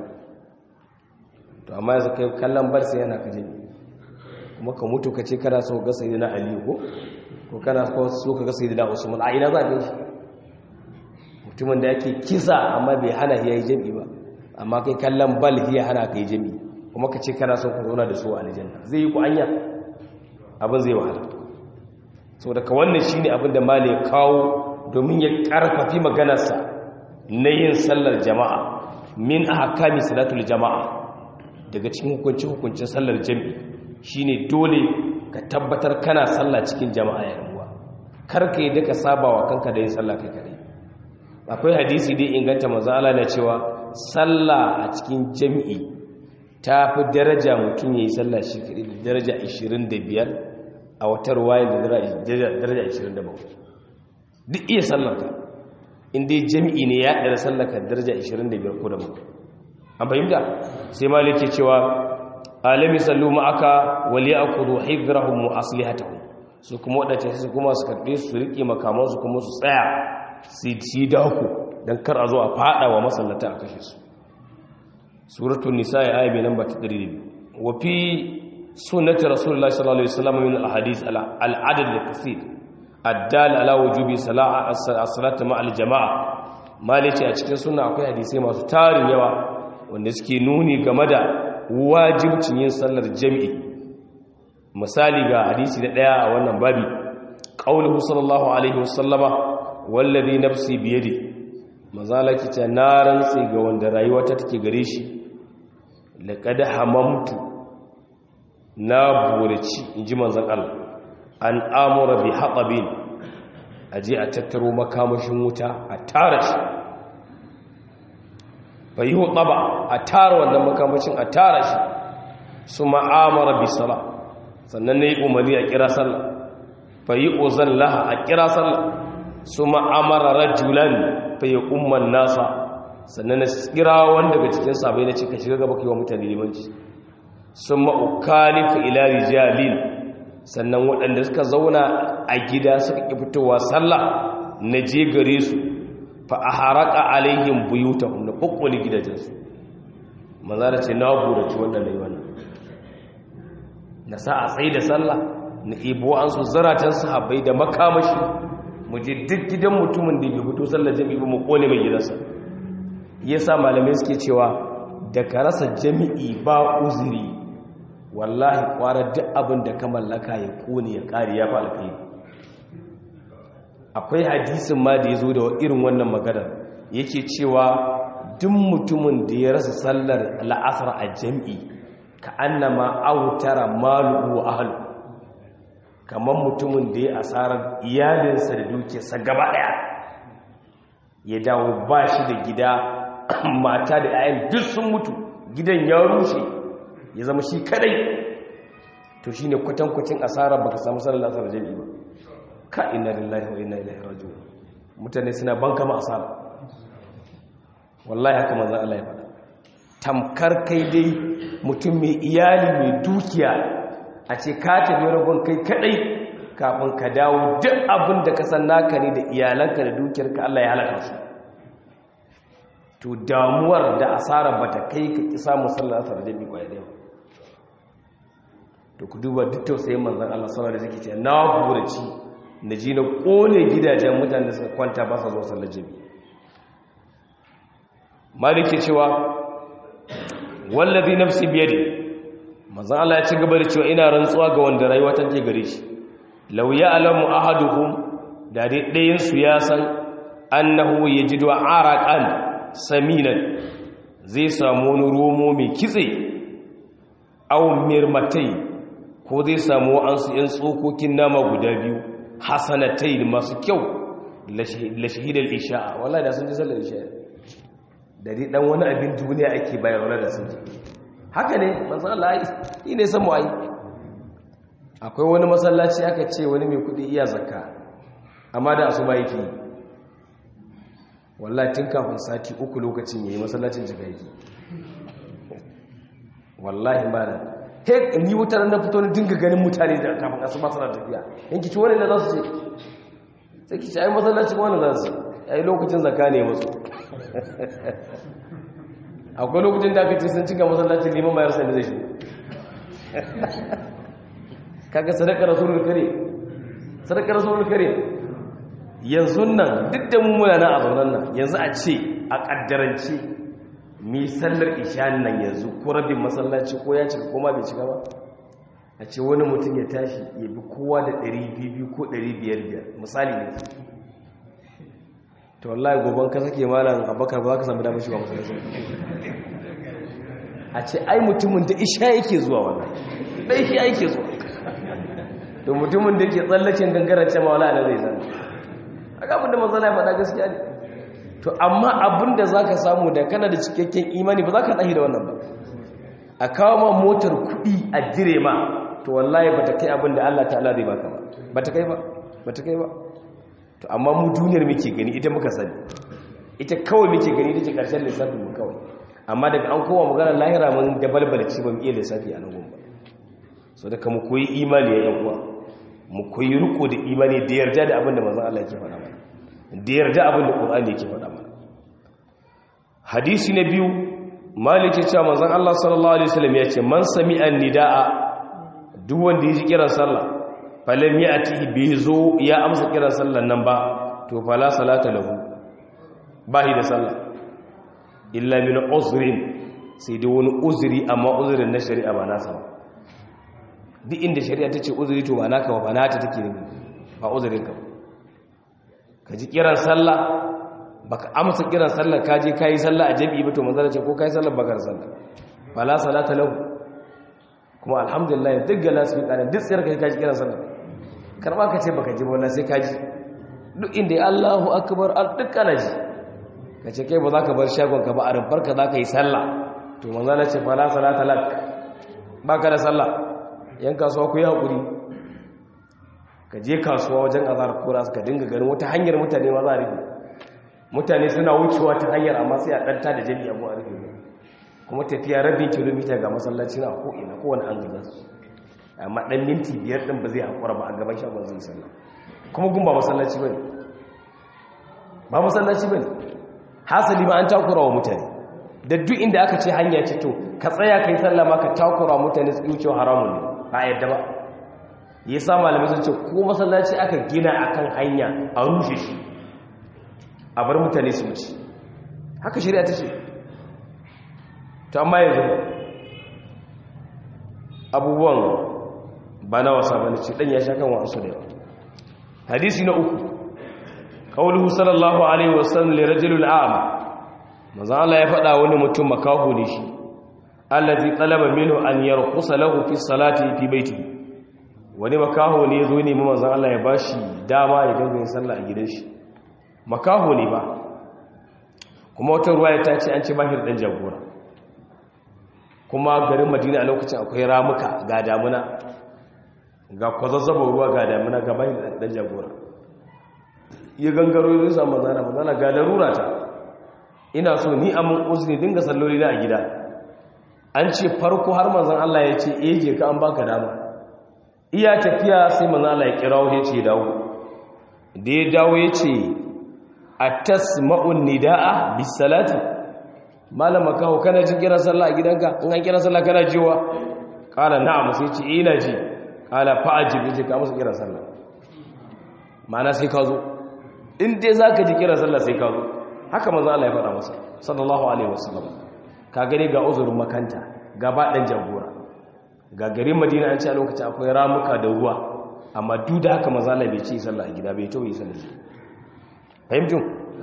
to amma yanzu kai kallon bar sai yana kaje kuma ka mutu ka ce kana so ga sayyidina ali ko ko kana so ka ga sayyidina usman a ina za ka shi mutumin da yake kisa amma bai hana ya yi jami'i ba amma kai kallon bal ya hana ka yi jami'i kuma ka ce kana so ka zauna da su a aljanna zai yi ku anya abin zai wahala so daga wannan shine abin da mali ya kawo domin ya karfafi maganarsa na yin sallar jama'a min ahkami salatul jama'a daga cikin hukunci hukuncin sallar jami'i shine dole ka tabbatar kana sallah cikin jama'a ya ruwa kar ka yi duka sabawa kanka da yin sallah kai kadai akwai hadisi dai inganta manzo Allah na cewa sallah a cikin jami'i ta fi daraja mutum yayi sallah shi kadai da daraja 25 a wata ruwaya da daraja 27 duk iya sallarka in dai jami'i ne ya ɗara sallarka daraja 25 ko da bakwai an fahimta sai malik ke cewa alami sallu ma'aka wali akudu hifrahum wa aslihatahum su kuma wadace su kuma su karbe su rike makaman su kuma su tsaya su ci daku dan kar a zo a fada wa masallata a kashe su suratul nisa ya ayi mai namba 102 wa fi sunnati rasulullahi sallallahu alaihi wasallam min al-ahadith al-adad al-kathir addal ala wujubi salati ma al-jama'a malice a cikin sunna akwai hadisai masu tarin yawa wanda suke nuni game da wajibcin yin sallar jami'i misali ga hadisi da daya a wannan babi qauluhu sallallahu alaihi wasallama wallazi nafsi biyadi mazalaki ta naran sai ga wanda rayuwa ta take gare shi laqad hamamtu na buraci inji manzon Allah an amura bi hatabin aje a tattaro makamashin wuta a tara shi fayi hutaba a tara wannan makamacin a tara shi su ma'amara bi sala sannan na yi umarni a kira sallah fayi uzan laha a kira sallah su ma'amara rajulan fayi umman nasa sannan na kira wanda daga cikin sabai na cika shiga gaba wa mutane limanci sun ma'ukali ka ila rijalin sannan waɗanda suka zauna a gida suka ƙi fitowa sallah na je gare su fa a haraka alaihim buyutahum na kokkoli gidajensu maza da ce na burace wannan da yi wannan na sa a tsaye da sallah na ibo an su zaratan sahabbai da makamashi mu je duk gidan mutumin da bai fito sallar jami'i ba mu kone mai gidansa yasa malamai suke cewa da ka rasa jami'i ba uzuri wallahi kwara duk abin da ka mallaka ya kone ya kare ya fa alkhairi akwai hadisin ma da ya zo da irin wannan maganar yake cewa duk mutumin da ya rasa sallar la'asar a jam'i ka annama autara malu wa ahlu kamar mutumin da ya asarar iyalinsa da dukiyarsa gaba daya ya dawo ba shi da gida mata da 'ya'yan duk sun mutu gidan ya rushe ya zama shi kadai to shine kwatankwacin asarar baka samu sallar la'asar a jam'i ba ka inna lillahi wa inna ilaihi raji'un mutane suna banka ma asara wallahi haka manzo Allah ya faɗa tamkar kai dai mutum mai iyali mai dukiya a ce ka tafi rabon kai kadai kafin ka dawo duk abin da ka san naka ne da iyalanka da dukiyarka Allah ya halaka su to damuwar da asara bata kai ka ki samu sallar asar da bi kwaya da to ku duba duk tausayin manzon Allah sallallahu alaihi wasallam ce na buraci na ji na kone gidajen mutane da suka kwanta ba sa zuwa sallar jami maliki cewa wallazi nafsi biyadi manzon Allah ya ci gaba da cewa ina rantsuwa ga wanda rayuwa take gare shi law ya'lamu ahaduhum da dai ɗayan su ya san annahu yajidu araqan saminan zai samu wani romo mai kitse aw mirmatai ko zai samu an su yan tsokokin nama guda biyu hasanatai masu kyau la shahidar isha'a wallahi da sun ji sallar isha'a da dai dan wani abin duniya ake bayar wala da sun ji haka ne manzo Allah yi ne san mu ai akwai wani masallaci aka ce wani mai kudi iya zakka amma da asuba yake wallahi tun kafin sati uku lokacin yayi masallacin jika yake wallahi malam he ni wutar na fito ni dinga ganin mutane da kafin asuba suna tafiya yanki ci wani da za su ce sai ki ci ai masallacin wani za su ai lokacin zakka ne musu akwai lokacin da aka ce sun cika masallacin liman bayar sani zai shi kaga sadaka rasulul kare sadaka rasulul kare yanzu nan duk da mu muna nan a zaunan nan yanzu a ce a kaddarance mi sallar isha nan yanzu ko rabin masallaci ko ya cika koma bai cika ba a ce wani mutum ya tashi ya bi kowa da 200 ko 500 misali ne to wallahi goban ka sake malam abakar ba za ka samu damar shiga masallaci a ce ai mutumin da isha yake zuwa wannan da isha yake zuwa to mutumin da ke tsallacin gangarance ma wala da zai zan aka abinda mazana ya faɗa gaskiya ne to amma abinda za ka samu da kana da cikakken imani ba za ka ɗahi da wannan ba a kawo ma motar kuɗi a jire ma to wallahi ba ta kai abin da Allah ta'ala zai baka ba ba ta kai ba ba ta kai ba to amma mu duniyar muke gani ita muka sani ita kawai muke gani ita ce ƙarshen lissafin mu kawai amma daga an kowa maganar lahira mun da balbalci ba mu iya lissafi a nan ba so da mu koyi imani ya uwa mu koyi riko da imani da yarda da abin da manzon Allah yake faɗa mana da yarda abin da Qur'ani yake faɗa mana hadisi na biyu malik ya ce manzon Allah sallallahu alaihi wasallam ya ce man sami'a nidaa duk wanda ya ji kiran sallah falam ya'ti bi zo ya amsa kiran sallan nan ba to fala salata lahu bahi da sallah illa min uzrin sai dai wani uzuri amma uzurin na shari'a ba nasa ba duk inda shari'a ta ce uzuri to ba naka ba nata take ne ba uzurin ka ka ji kiran sallah baka amsa kiran sallah ka je kai sallah a jami'i ba to manzala ce ko kai sallah bakar sallah fala salata lahu kuma alhamdulillah duk ga nasu kana duk tsayar kai ka ji kiran sallah karba ka ce baka ji ba wallahi sai ka ji duk inda ya Allahu akbar al duk kana ji ka ce kai ba za ka bar shagon ka ba a rumfar ka za ka yi sallah to manzala ce fala salata lak baka da sallah yan kasuwa ku yi haƙuri ka je kasuwa wajen azar kura ka dinga ganin wata hanyar mutane ma za a rufe mutane suna wucewa ta hanyar amma sai a ɗanta da jami'a ko a rufe kuma tafiya rabin kilomita ga masallaci na ko'ina kowane an gaza su amma ɗan minti biyar ɗin ba zai haƙura ba a gaban shagon zai sallah kuma gun ba masallaci ba ne ba masallaci ba ne hasali ma an takura wa mutane da duk inda aka ce hanya ce to ka tsaya ka yi sallah ma ka takura wa mutane su wucewa haramun ne ba a yadda ba ya sa malamai sun ce ko masallaci aka gina akan hanya a rushe shi a bar mutane su wuce haka shari'a ta ce to amma yanzu abubuwan ba na wasa ba ce ɗan ya sha kan wasu da yawa hadisi na uku kawulhu sallallahu alaihi wasallam li rajulul a'ma maza Allah ya faɗa wani mutum makaho ne shi allazi talaba minhu an yarqusa lahu fi salati fi baitihi wani makaho ne zo ne mu manzon Allah ya bashi dama ya dinga yin sallah a gidan shi makaho ne ba kuma wata ruwaya ta ce an ce bahir dan jagora kuma garin Madina a lokacin akwai ramuka ga damuna ga kwazazzaba ruwa ga damuna ga bahir dan jagora ya gangaro ya samu manzana manzana ga larura ta ina so ni amin uzuri dinga salloli na a gida an ce farko har manzon Allah ya ce eh je ka an baka dama iya tafiya sai manzon Allah ya kirawo ya ce dawo da ya dawo ya ce atasma'un nidaa bis salati malama kawo kana jin kira sallah a gidanka in an kira sallah kana jiwa kala na'am sai ce ina ji kala fa'ajib je ka musu kira sallah ma'ana sai ka zo in dai zaka ji kira sallah sai ka zo haka manzo Allah ya faɗa masa sallallahu alaihi wasallam ka gane ga uzurin makanta gaba dan jagora ga garin Madina an ce a lokacin akwai ramuka da ruwa amma duk da haka manzo Allah bai ce sallah a gida bai to yi sallah fahimtu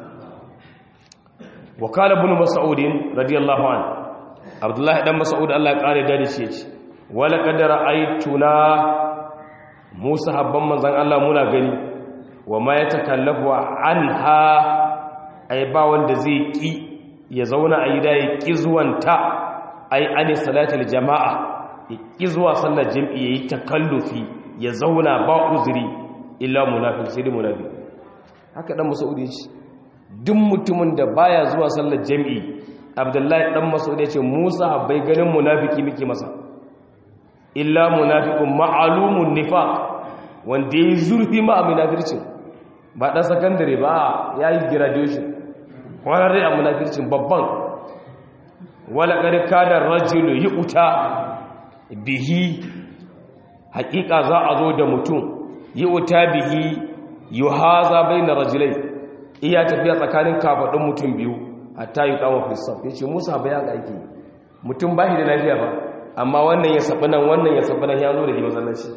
wa qala ibn mas'ud radiyallahu anhu abdullahi dan mas'ud Allah ya kare da shi yace wala qad ra'aytuna musa habban manzon Allah muna gani wa ma yatakallafu anha ai ba wanda zai ki ya zauna a gida ya ki zuwanta ai ani salatul jama'a ya ki zuwa sallar jami'i yayi takallufi ya zauna ba uzuri illa munafiq sai munafiq haka dan masaudi ce duk mutumin da baya zuwa sallar jami'i abdullahi dan mas'ud yace musa bai ganin munafiki muke masa illa munafiqun ma'lumun nifaq wanda yayi zurfi ma munafircin ba dan sakandare ba yayi graduation kwararre a munafircin babban wala qad kada rajulu yu'ta bihi haƙiƙa za a zo da mutum yu'ta bihi yuhaza baina rajulai iya tafiya tsakanin kafadun mutum biyu hatta yi kawo fisaf ya ce musa ba ya aiki mutum ba shi da lafiya ba amma wannan ya saɓi nan wannan ya saɓi nan ya zo da ke matsalaci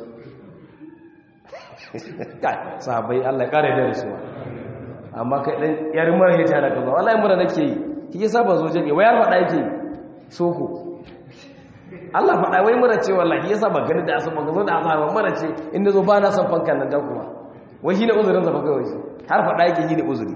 sahabai allah ya ƙara da rasuwa amma kai ɗan yar mara ya tana kaza wallahi mura nake yi ki yi saba zo jami'a wayar faɗa yake soko allah faɗa wai mura ce wallahi ya saba gani da asuba ga zo da asuba mura ce inda zo ba na son fankan nan dan kuma wai shi ne uzurin zafa kawai har faɗa yake yi ne uzuri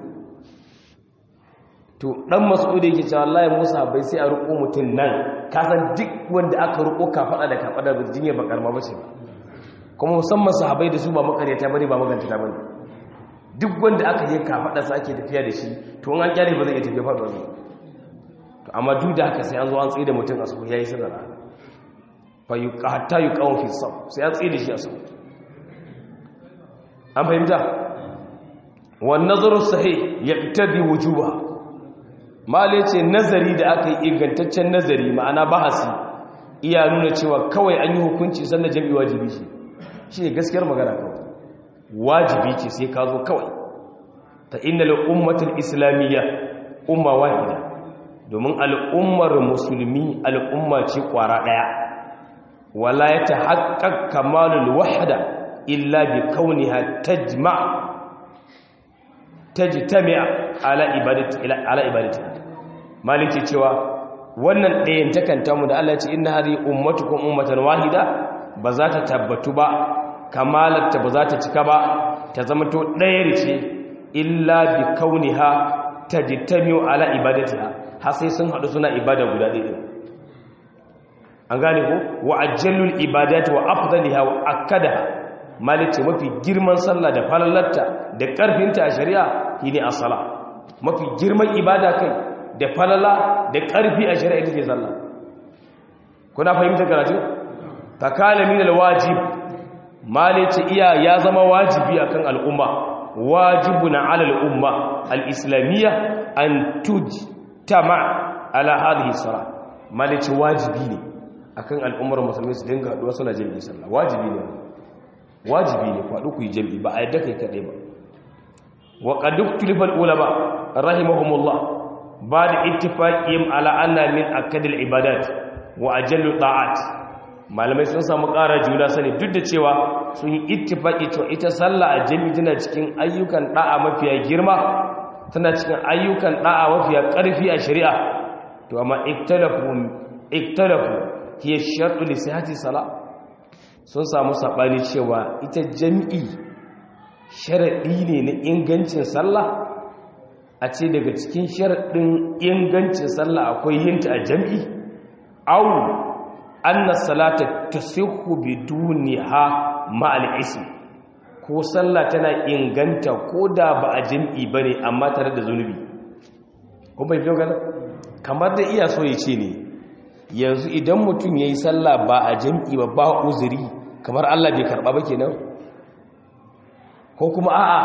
to dan mas'udi yake cewa wallahi Musa bai sai a ruko mutun nan ka san duk wanda aka ruko ka fada da ka fada da jinya ba karma bace ba kuma musamman sahabbai da su ba makareta bane ba maganta ta bane duk wanda aka yi ka fada sa ake tafiya da shi to an kyale ba zai iya tafiya fada ba to amma duk da haka sai an zo an tsaye da mutun a su yayi sadara fa yuqa hatta yuqaw fi sab sai an tsaye da shi a su an fahimta wan nazaru sahih yaqtadi wujuba male ce nazari da aka yi ingantaccen nazari ma'ana bahasi iya nuna cewa kawai an yi hukunci sannan jami'i wajibi ce shi ne gaskiyar magana kawai wajibi ce sai ka zo kawai ta inda al'ummatul islamiyya umma wahida domin al'ummar musulmi al'umma ce kwara ɗaya wala ya ta haƙaƙ kamalul wahada illa bi kauniha tajma tajtami'a ala ibadati ala ibadati maliki cewa wannan ɗayan takanta mu da Allah ya ce inna hadhihi ummatukum ummatan wahida ba za ta tabbatu ba kamalarta ba za ta cika ba ta zama to ɗaya ce illa bi kauniha tajtami'u ala ibadatiha har sai sun haɗu suna ibada guda ɗaya an gane ko wa ajallul ibadati wa afdaliha wa akadaha maliki mafi girman sallah da falalarta da ƙarfinta a shari'a shine as-sala mafi girman ibada kai da falala da ƙarfi a shari'a ita ce sallah kuna fahimtar karatu fakala min alwajib malice iya ya zama wajibi akan al'umma wajibuna ala al'umma al-islamiyya an tujtama ala hadhihi salat malice wajibi ne akan al'ummar musulmi su dinga haduwa suna jami'i sallah wajibi ne wajibi ne faɗu ku yi jami'i ba a yadda kai kaɗai ba wa qad ikhtalafa ulama rahimahumullah ba da ittifaqihim ala anna min akadil ibadat wa ajallu ta'at malamai sun samu ƙara juna sani duk da cewa sun yi ittifaqi cewa ita sallah a jami'i tana cikin ayyukan da'a mafiya girma tana cikin ayyukan da'a mafiya ƙarfi a shari'a to amma iktalafu iktalafu hiya shartu li sihhati salah sun samu sabani cewa ita jami'i sharadi ne na ingancin sallah a ce daga cikin sharaɗin ingancin sallah akwai yinta a jam'i au anna salata tasihhu biduniha ma'al ism ko sallah tana inganta ko da ba a jam'i bane amma tare da zunubi ko bai fiye gana kamar da iya so ya ce ne yanzu idan mutum ya yi sallah ba a jam'i ba ba uzuri kamar Allah bai karɓa ba kenan ko kuma a'a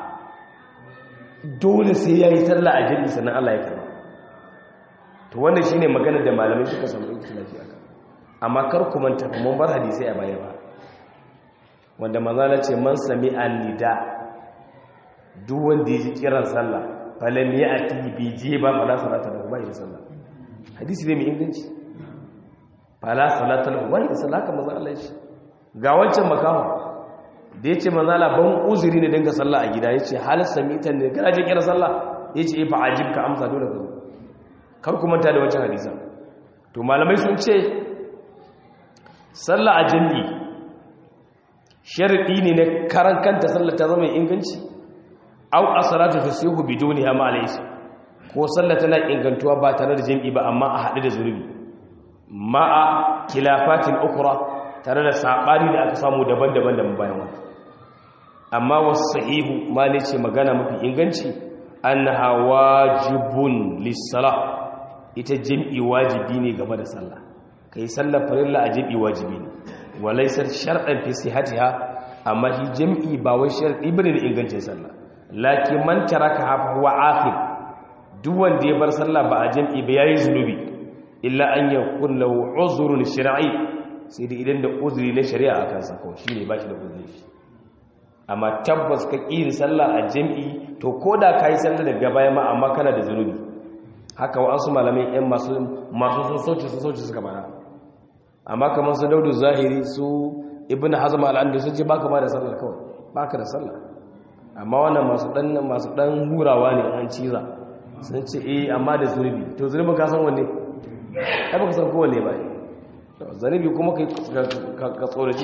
dole sai ya yi sallah a jami'i sannan Allah ya karba to wannan shine magana da malamai suka samu ikhtilafi aka amma kar ku manta mun bar hadisi a baya ba wanda manzala ce man sami an-nida duk wanda ya ji kiran sallah falam ya'ti bi jiba fala salata lahu ba ida sallah hadisi ne mai inganci fala salata lahu ba ida sallah haka manzo Allah ya ce ga wancan makaho da ya ce manzala ban uzuri ne dinga sallah a gida ya ce halar samitan ne kana je kira sallah ya ce fa ajib ka amsa dole ka zo kar ku manta da wancan hadisan to malamai sun ce sallah a jami'i sharadi ne na karan kanta sallah ta zama inganci au as-salatu tasihu biduniha ma alayhi ko sallah tana ingantuwa ba tare da jami'i ba amma a haɗu da zurbi ma'a kilafatin ukra tare da saɓani da aka samu daban-daban da bayan wata amma wasu sahihu ma ne ce magana mafi inganci annaha wajibun lis-salah ita jam'i wajibi ne game da sallah kai sallar farilla a jam'i wajibi ne walaysar shar'an fi sihhatiha amma shi jam'i ba wai shar'i bane da ingancin sallah lakin man taraka huwa akhir duk wanda ya bar sallah ba a jam'i ba yayi zunubi illa an yakun lahu uzrun shar'i sai da idan da uzuri na shari'a akan sa kawai shine ba shi da uzuri amma tabbas ka ƙi sallah a jam'i to koda kai sallah daga baya ma amma kana da zunubi haka wa'ansu malamai yan masu masu sosoci sosoci suka bana amma kamar su daudu zahiri su ibn hazm al-andu sun ce baka ma da sallah kawai baka da sallah amma wannan masu dan masu dan hurawa ne an ciza sun ce eh amma da zunubi to zunubin ka san wanne ai baka san kowanne ba zunubi kuma kai ka tsoraci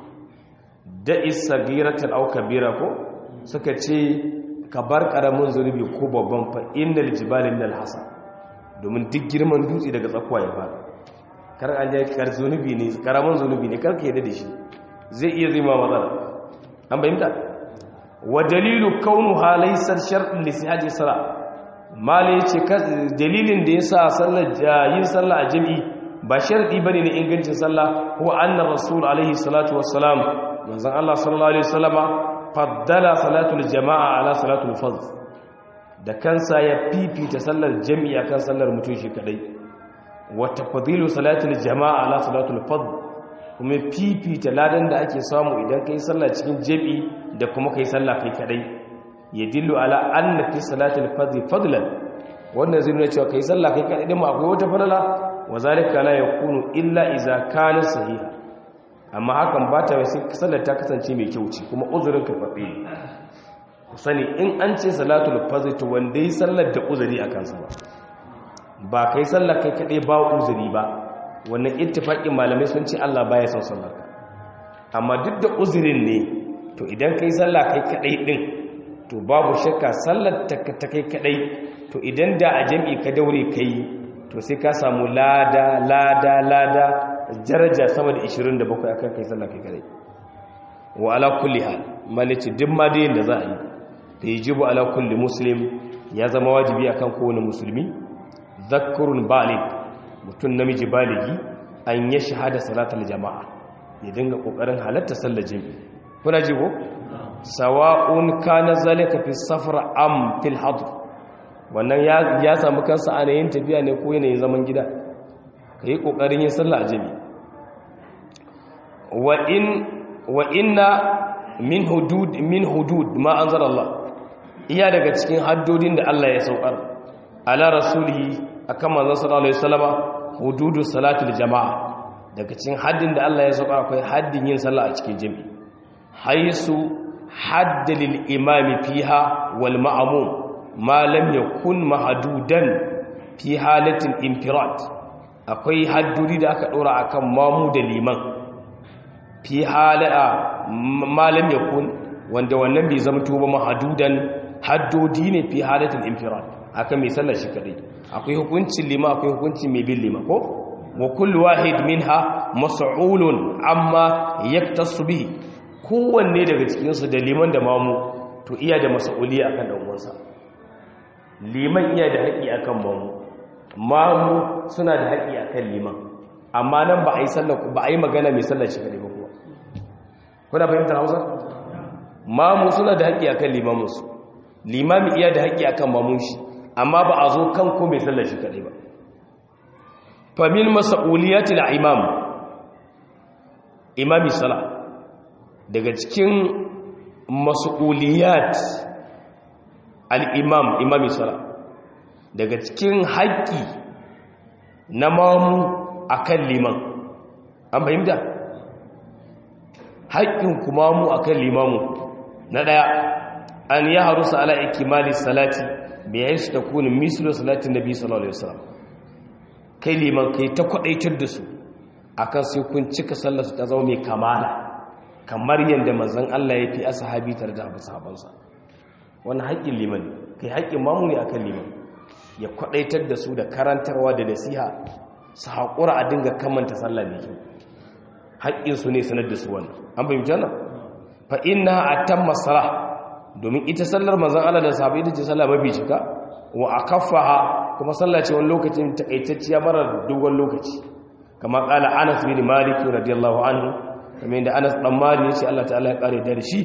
da isagiratan au kabira ko suka ce ka bar karamin zunubi ko babban fa innal jibali minal hasa domin duk girman dutse daga tsakuwa ya fara kar an je kar zunubi ne karamin zunubi ne kar ka yadda da shi zai iya zai ma matsala an bayyana wa dalilu kaunuha laysa shartun li sihhati salat mala yace dalilin da yasa sallar yin sallah a jami'i ba sharadi bane ne ingancin sallah huwa anna rasul alaihi salatu wassalam manzon Allah sallallahu alaihi wasallama faddala salatul jama'a ala salatul fard da kansa ya fifita sallar jami'i akan sallar mutum shi kadai wa tafdilu salatul jama'a ala salatul fard kuma fifita ladan da ake samu idan kai sallah cikin jami'i da kuma kai sallah kai kadai yadillu ala anna fi salatul fard fadlan wannan zai nuna cewa kai sallah kai kadai din ma akwai wata falala wa zalika la yakunu illa idza kana sahiha amma hakan ba ta sai sallar ta kasance mai kyau ce kuma uzurin ka faɗi ku sani in an ce salatul fajr to wanda yi sallar da uzuri a kansa ba ba kai sallar kai kaɗai ba uzuri ba wannan ittifaqin malamai sun ce Allah baya son sallar ka amma duk da uzurin ne to idan kai sallah kai kaɗai din to babu shakka sallar ta kai kaɗai to idan da a jam'i ka daure kai to sai ka samu lada lada lada daraja sama da 27 akan kai sallah kai kare wa ala kulli hal malici duk ma da yanda za a yi da yajibu ala kulli muslim ya zama wajibi akan kowane musulmi zakkurun balig mutum namiji baligi an ya shahada salatul jama'a ya dinga kokarin halatta sallar jami'i kuna ji ko sawa'un kana zalika fi safar am fil hadr wannan ya samu kansa a yanayin tafiya ne ko yanayin zaman gida ka yi ƙoƙarin yin sallah a jami wa inna min hudud min hudud ma an zara Allah iya daga cikin haddodin da Allah ya saukar ala rasulihi akan manzon sallallahu alaihi wasallama hududu salatul jama'a daga cikin haddin da Allah ya saukar akwai haddin yin sallah a cikin jami haisu hadda lil imami fiha wal ma'mum ma lam yakun mahdudan fi halatin infirad akwai hadduri da aka dora akan mamu da liman fi halaa malam yakun wanda wannan bai zama tuba mahdudan haddodi ne fi halatin infirad akan mai sallar shi kadai akwai hukuncin lima akwai hukuncin mai bin lima ko wa kullu wahid minha mas'ulun amma yaktasu bihi kowanne daga cikin su da liman da mamu to iya da mas'uli akan dan uwansa liman iya da haƙi akan mamu mamu suna da haƙi akan liman amma nan ba a yi sallar ba a yi magana mai sallar shi kadai ba kuwa kuna fahimtar Hausa mamu suna da haƙi akan limaminsu limami iya da haƙi akan mamun shi amma ba a zo kan ko mai sallar shi kadai ba famil mas'uliyatil imam imami sala daga cikin mas'uliyat al-imam imami sala daga cikin haƙƙi na mamu akan liman an fahimta haƙƙin kuma mu akan limamu na ɗaya an ya harusa ala ikimali salati bai yi su ta kuni mislo salatin nabi sallallahu alaihi wasallam kai liman kai ta kwadaitar da su akan sai kun cika sallarsu ta zama mai kamala kamar yadda manzon Allah ya fi ashabi tare da abu sahabansa wani haƙƙin liman kai haƙƙin mamu ne akan liman ya kwadaitar da su da karantarwa da nasiha su haƙura a dinga kamanta sallah mai kyau haƙƙinsu ne sanar da su wannan an fahimci wannan fa inna atamma salah domin ita sallar manzon Allah da sahabbai ita ce sallah mafi cika wa akaffaha kuma sallah ce wani lokacin takaitacciya mara dogon lokaci kamar kala Anas bin Malik radiyallahu anhu kamar da Anas dan Malik yace Allah ta'ala ya kare da shi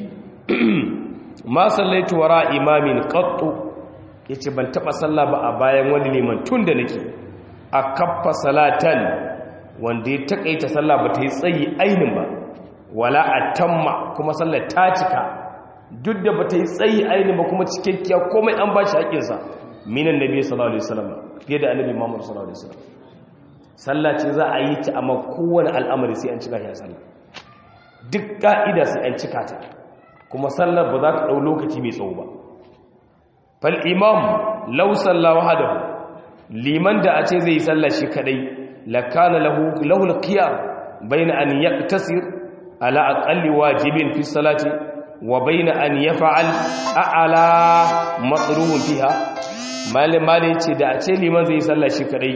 ma sallaitu wara imamin qattu yace ban taba sallah ba a bayan wani liman tun da nake akaffa salatan wanda ya takaita sallah ba ta yi tsayi ainin ba wala atamma kuma sallar ta cika duk da ba ta yi tsayi ainin ba kuma cikakkiya komai an ba shi haƙinsa minan nabi sallallahu alaihi wasallam fiye da annabi Muhammad sallallahu alaihi wasallam sallah ce za a yi ta amma kowane al'amari sai an cika shi a sallah duk ka'ida sai an cika ta kuma sallar ba za ta dau lokaci mai tsawo ba fal imam law salla wahdahu liman da a ce zai yi sallah shi kadai lakana lahu lahu al-qiyam bayna an yaqtasir ala aqalli wajibin fi salati wa bayna an yaf'al a'la matrubun fiha malin malin ce da a ce liman zai sallah shi kadai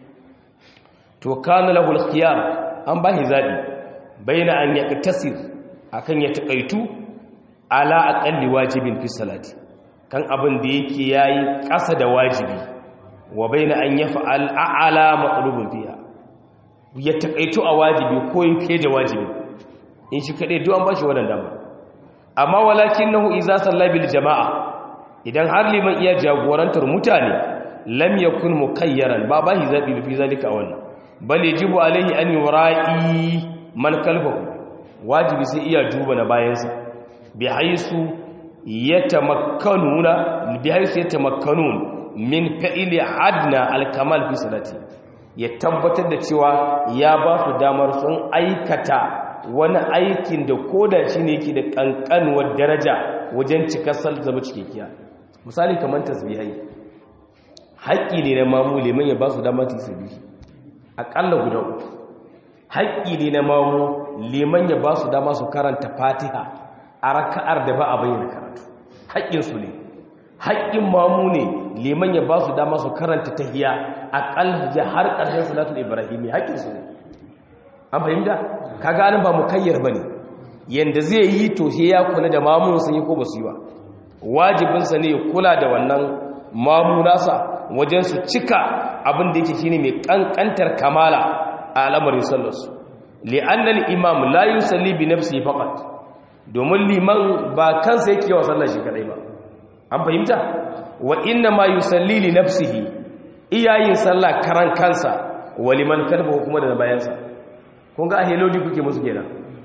to kana lahu al-khiyar an bahi zabi baina an yaktasir akan ya takaitu ala aqalli wajibin fi salati kan abin da yake yayi kasa da wajibi wa baina an yaf'al a'la matlubun fiha ya takaitu a wajibi ko yake da wajibi in shi kadai duk an bashi wannan dama amma walakinahu idza salla bil jama'a idan har liman iya jagorantar mutane lam yakun mukayyaran ba bahi zabi fi zalika wannan bal yajibu alaihi an yura'i man kalfahu wajibi sai iya duba na bayansa bi haisu yatamakkanuna bi haisu yatamakkanun min fa'ili adna al-kamal fi salati ya tabbatar da cewa ya ba su damar sun aikata wani aikin da koda shine yake da kankanuwar daraja wajen cikar zama cikakkiya misali kamar tasbihai haƙƙi ne na mamu liman ya ba su damar tasbihi aƙalla guda uku haƙƙi ne na mamu liman ya ba su dama su karanta fatiha a raka'ar da ba a bayyana karatu haƙƙinsu ne haƙƙin mamu ne liman ya ba su dama su karanta tahiya aƙalla har ƙarshen salatul ibrahimi haƙƙinsu ne an fahimta ka ganin ba mukayyar ba ne yadda zai yi to sai ya kula da mamun sun yi ko ba su yi ba wajibinsa ne ya kula da wannan mamu nasa wajen su cika abin da yake shine mai kankantar kamala a al'amarin sallarsu li'annal imam la yusalli bi nafsihi faqat domin liman ba kansa yake wa sallar shi kadai ba an fahimta wa inna ma yusalli li nafsihi iyayin sallah karan kansa wa liman kalbahu kuma da bayansa kun ga ahe lodi kuke musu kenan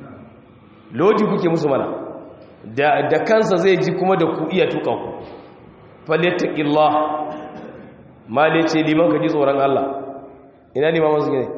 lodi kuke musu mana da da kansa zai ji kuma da ku iya tuka ku falyattaqillah mali ce liman ka ji tsoron Allah ina liman wasu ne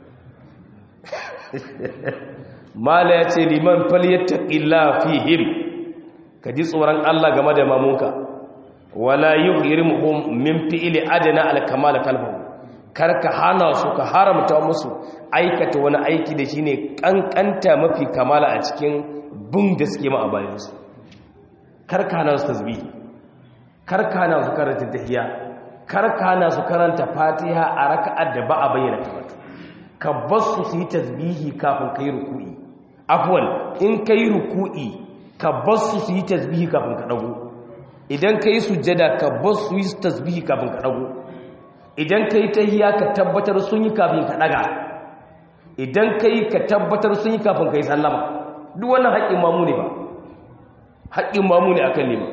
mala ya ce liman falyattaqillah fihim ka ji tsoron Allah game da mamunka wala yuhrimuhum min fi'li adna al-kamal kalbahu karka hana su ka haramta musu aikata wani aiki da shine kankanta mafi kamala a cikin bin da suke ma a bayansu karka hana su tasbih karka hana su karanta tahiyya karka hana su karanta fatiha a raka'ar da ba a bayyana karatu ka bar su su yi tasbihi kafin kai ruku'i afwan in kai ruku'i ka bar su su yi tasbihi kafin ka dago idan kai sujjada ka bar su yi tasbihi kafin ka dago idan kai tahiyya ka tabbatar sun yi kafin ka daga idan kai ka tabbatar sun yi kafin kai sallama duk wannan haƙƙin mamu ne ba haƙƙin mamu ne akan nema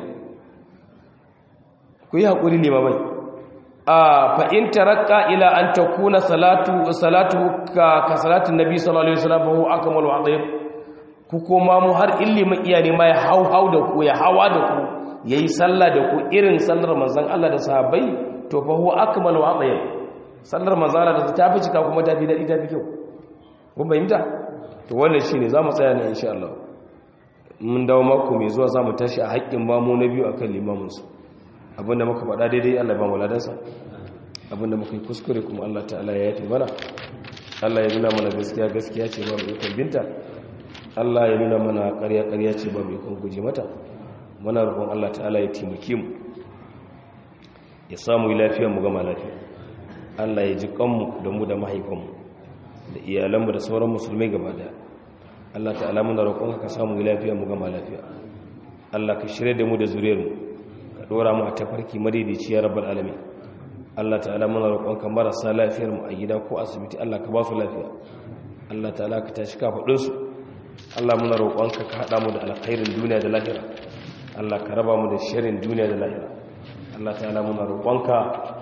ku yi haƙuri nema mai a fa'in tarakka ila an ta kuna salatu ka salatun nabi sallallahu alaihi wasallam bahu aka malu a tsaye ku koma mu har ilimin iya nema ya hau hau da ku ya hawa da ku ya yi sallah da ku irin sallar manzan Allah da sahabbai to fahu aka malu a tsaye sallar manzan Allah da ta fi cika kuma ta fi daɗi ta fi kyau kun fahimta to wannan shine zamu tsaya ne insha Allah mun dawo mako mai zuwa zamu tashi a haƙƙin bamu na biyu akan limamin su abinda muka faɗa daidai Allah ba mu ladansa abinda muka yi kuskure kuma Allah ta'ala ya yafe mana Allah ya nuna mana gaskiya gaskiya ce ba mu ikon binta Allah ya nuna mana ƙarya ƙarya ce ba mu ikon guje mata muna roƙon Allah ta'ala ya taimake mu ya samu lafiya mu gama lafiya Allah ya ji kanmu da mu da mahaifanmu da iyalanmu da sauran musulmai gaba daya Allah ta'ala muna roƙon ka samu lafiya mu gama lafiya Allah ka shirya da mu da zuriyar mu ka dora mu a tafarki madaidaici ya rabbal alamin Allah ta'ala muna roƙonka marasa lafiyar mu a gida ko asibiti Allah ka ba su lafiya Allah ta'ala ka tashi kafadun su Allah muna roƙonka ka hada mu da alkhairin duniya da lahira Allah ka raba mu da sharrin duniya da lahira Allah ta'ala muna roƙonka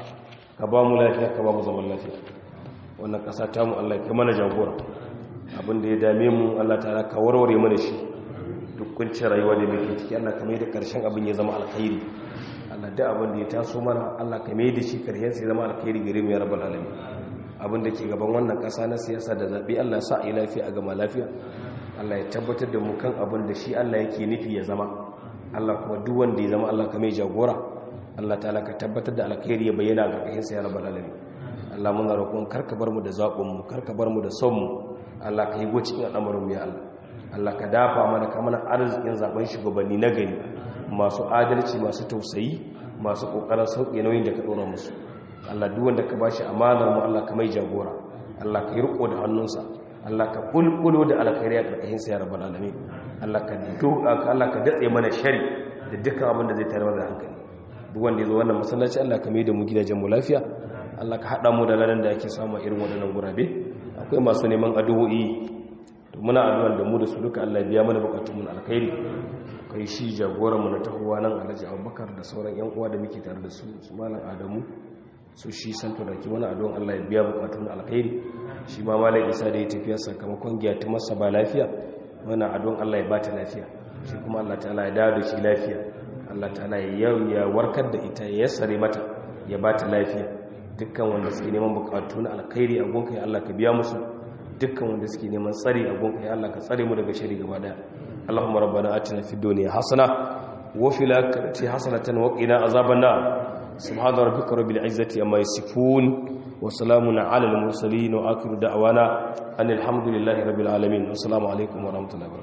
ka ba mu lafiya ka ba mu zaman lafiya wannan ƙasa ta mu Allah ka mana jagora abin da ya dame mu Allah ta'ala ka warware mana shi duk kuncin rayuwa da muke ciki Allah ka mai da ƙarshen abin ya zama alkhairi Allah da abin da ya taso mana Allah ka mai da shi ƙarshen sai zama alkhairi gare mu ya rabbal alamin abin da ke gaban wannan ƙasa na siyasa da zabe Allah ya sa a yi lafiya a gama lafiya Allah ya tabbatar da mu kan abin da shi Allah yake nufi ya zama Allah kuma duk wanda ya zama Allah ka mai jagora Allah ta'ala ka tabbatar da alkhairi ya bayyana ga ƙarshen sai ya rabbal alamin Allah muna roƙon karka bar mu da zaɓin mu karka bar mu da son mu Allah ka yi go cikin al'amarin mu ya Allah Allah ka dafa mana ka mana arzikin zaben shugabanni na gari masu adalci masu tausayi masu kokarin sauke nauyin da ka dora musu Allah duk wanda ka bashi amanar mu Allah ka mai jagora Allah ka yi riko da hannunsa Allah ka kulkulo da alkhairi a karkashin sa ya rabbal alamin Allah ka doka Allah ka datse mana shari da dukkan abin da zai tare mana hankali duk wanda ya zo wannan masallaci Allah ka mai da mu gidajen mu lafiya Allah ka haɗa mu da ladan da ake samu irin waɗannan gurabe akwai masu neman addu'o'i to muna addu'ar da mu da su duka Allah biya mana bukatun mu alkhairi kai shi jagoran mu na tahowa nan Alhaji Abubakar da sauran ƴan uwa da muke tare da su su malam Adamu su shi santo da ki mana addu'an Allah ya biya bukatun alkhairi shi ma malam Isa da ya tafiya sakamakon giya ta masa ba lafiya muna addu'an Allah ya bata lafiya shi kuma Allah ta'ala ya dawo da shi lafiya Allah ta'ala ya warkar da ita ya yassare mata ya bata lafiya dukkan wanda suke neman bukatu na alkhairi a gonka ya Allah ka biya musu dukkan wanda suke neman tsari a gonka ya Allah ka tsare mu daga shari gaba daya Allahumma rabbana atina fid dunya hasana wa fil akhirati hasanatan wa qina azaban nar subhana rabbika rabbil izzati amma yasifun wa salamun ala al mursalin wa akhiru da'wana anil hamdulillahi rabbil alamin assalamu alaikum wa rahmatullahi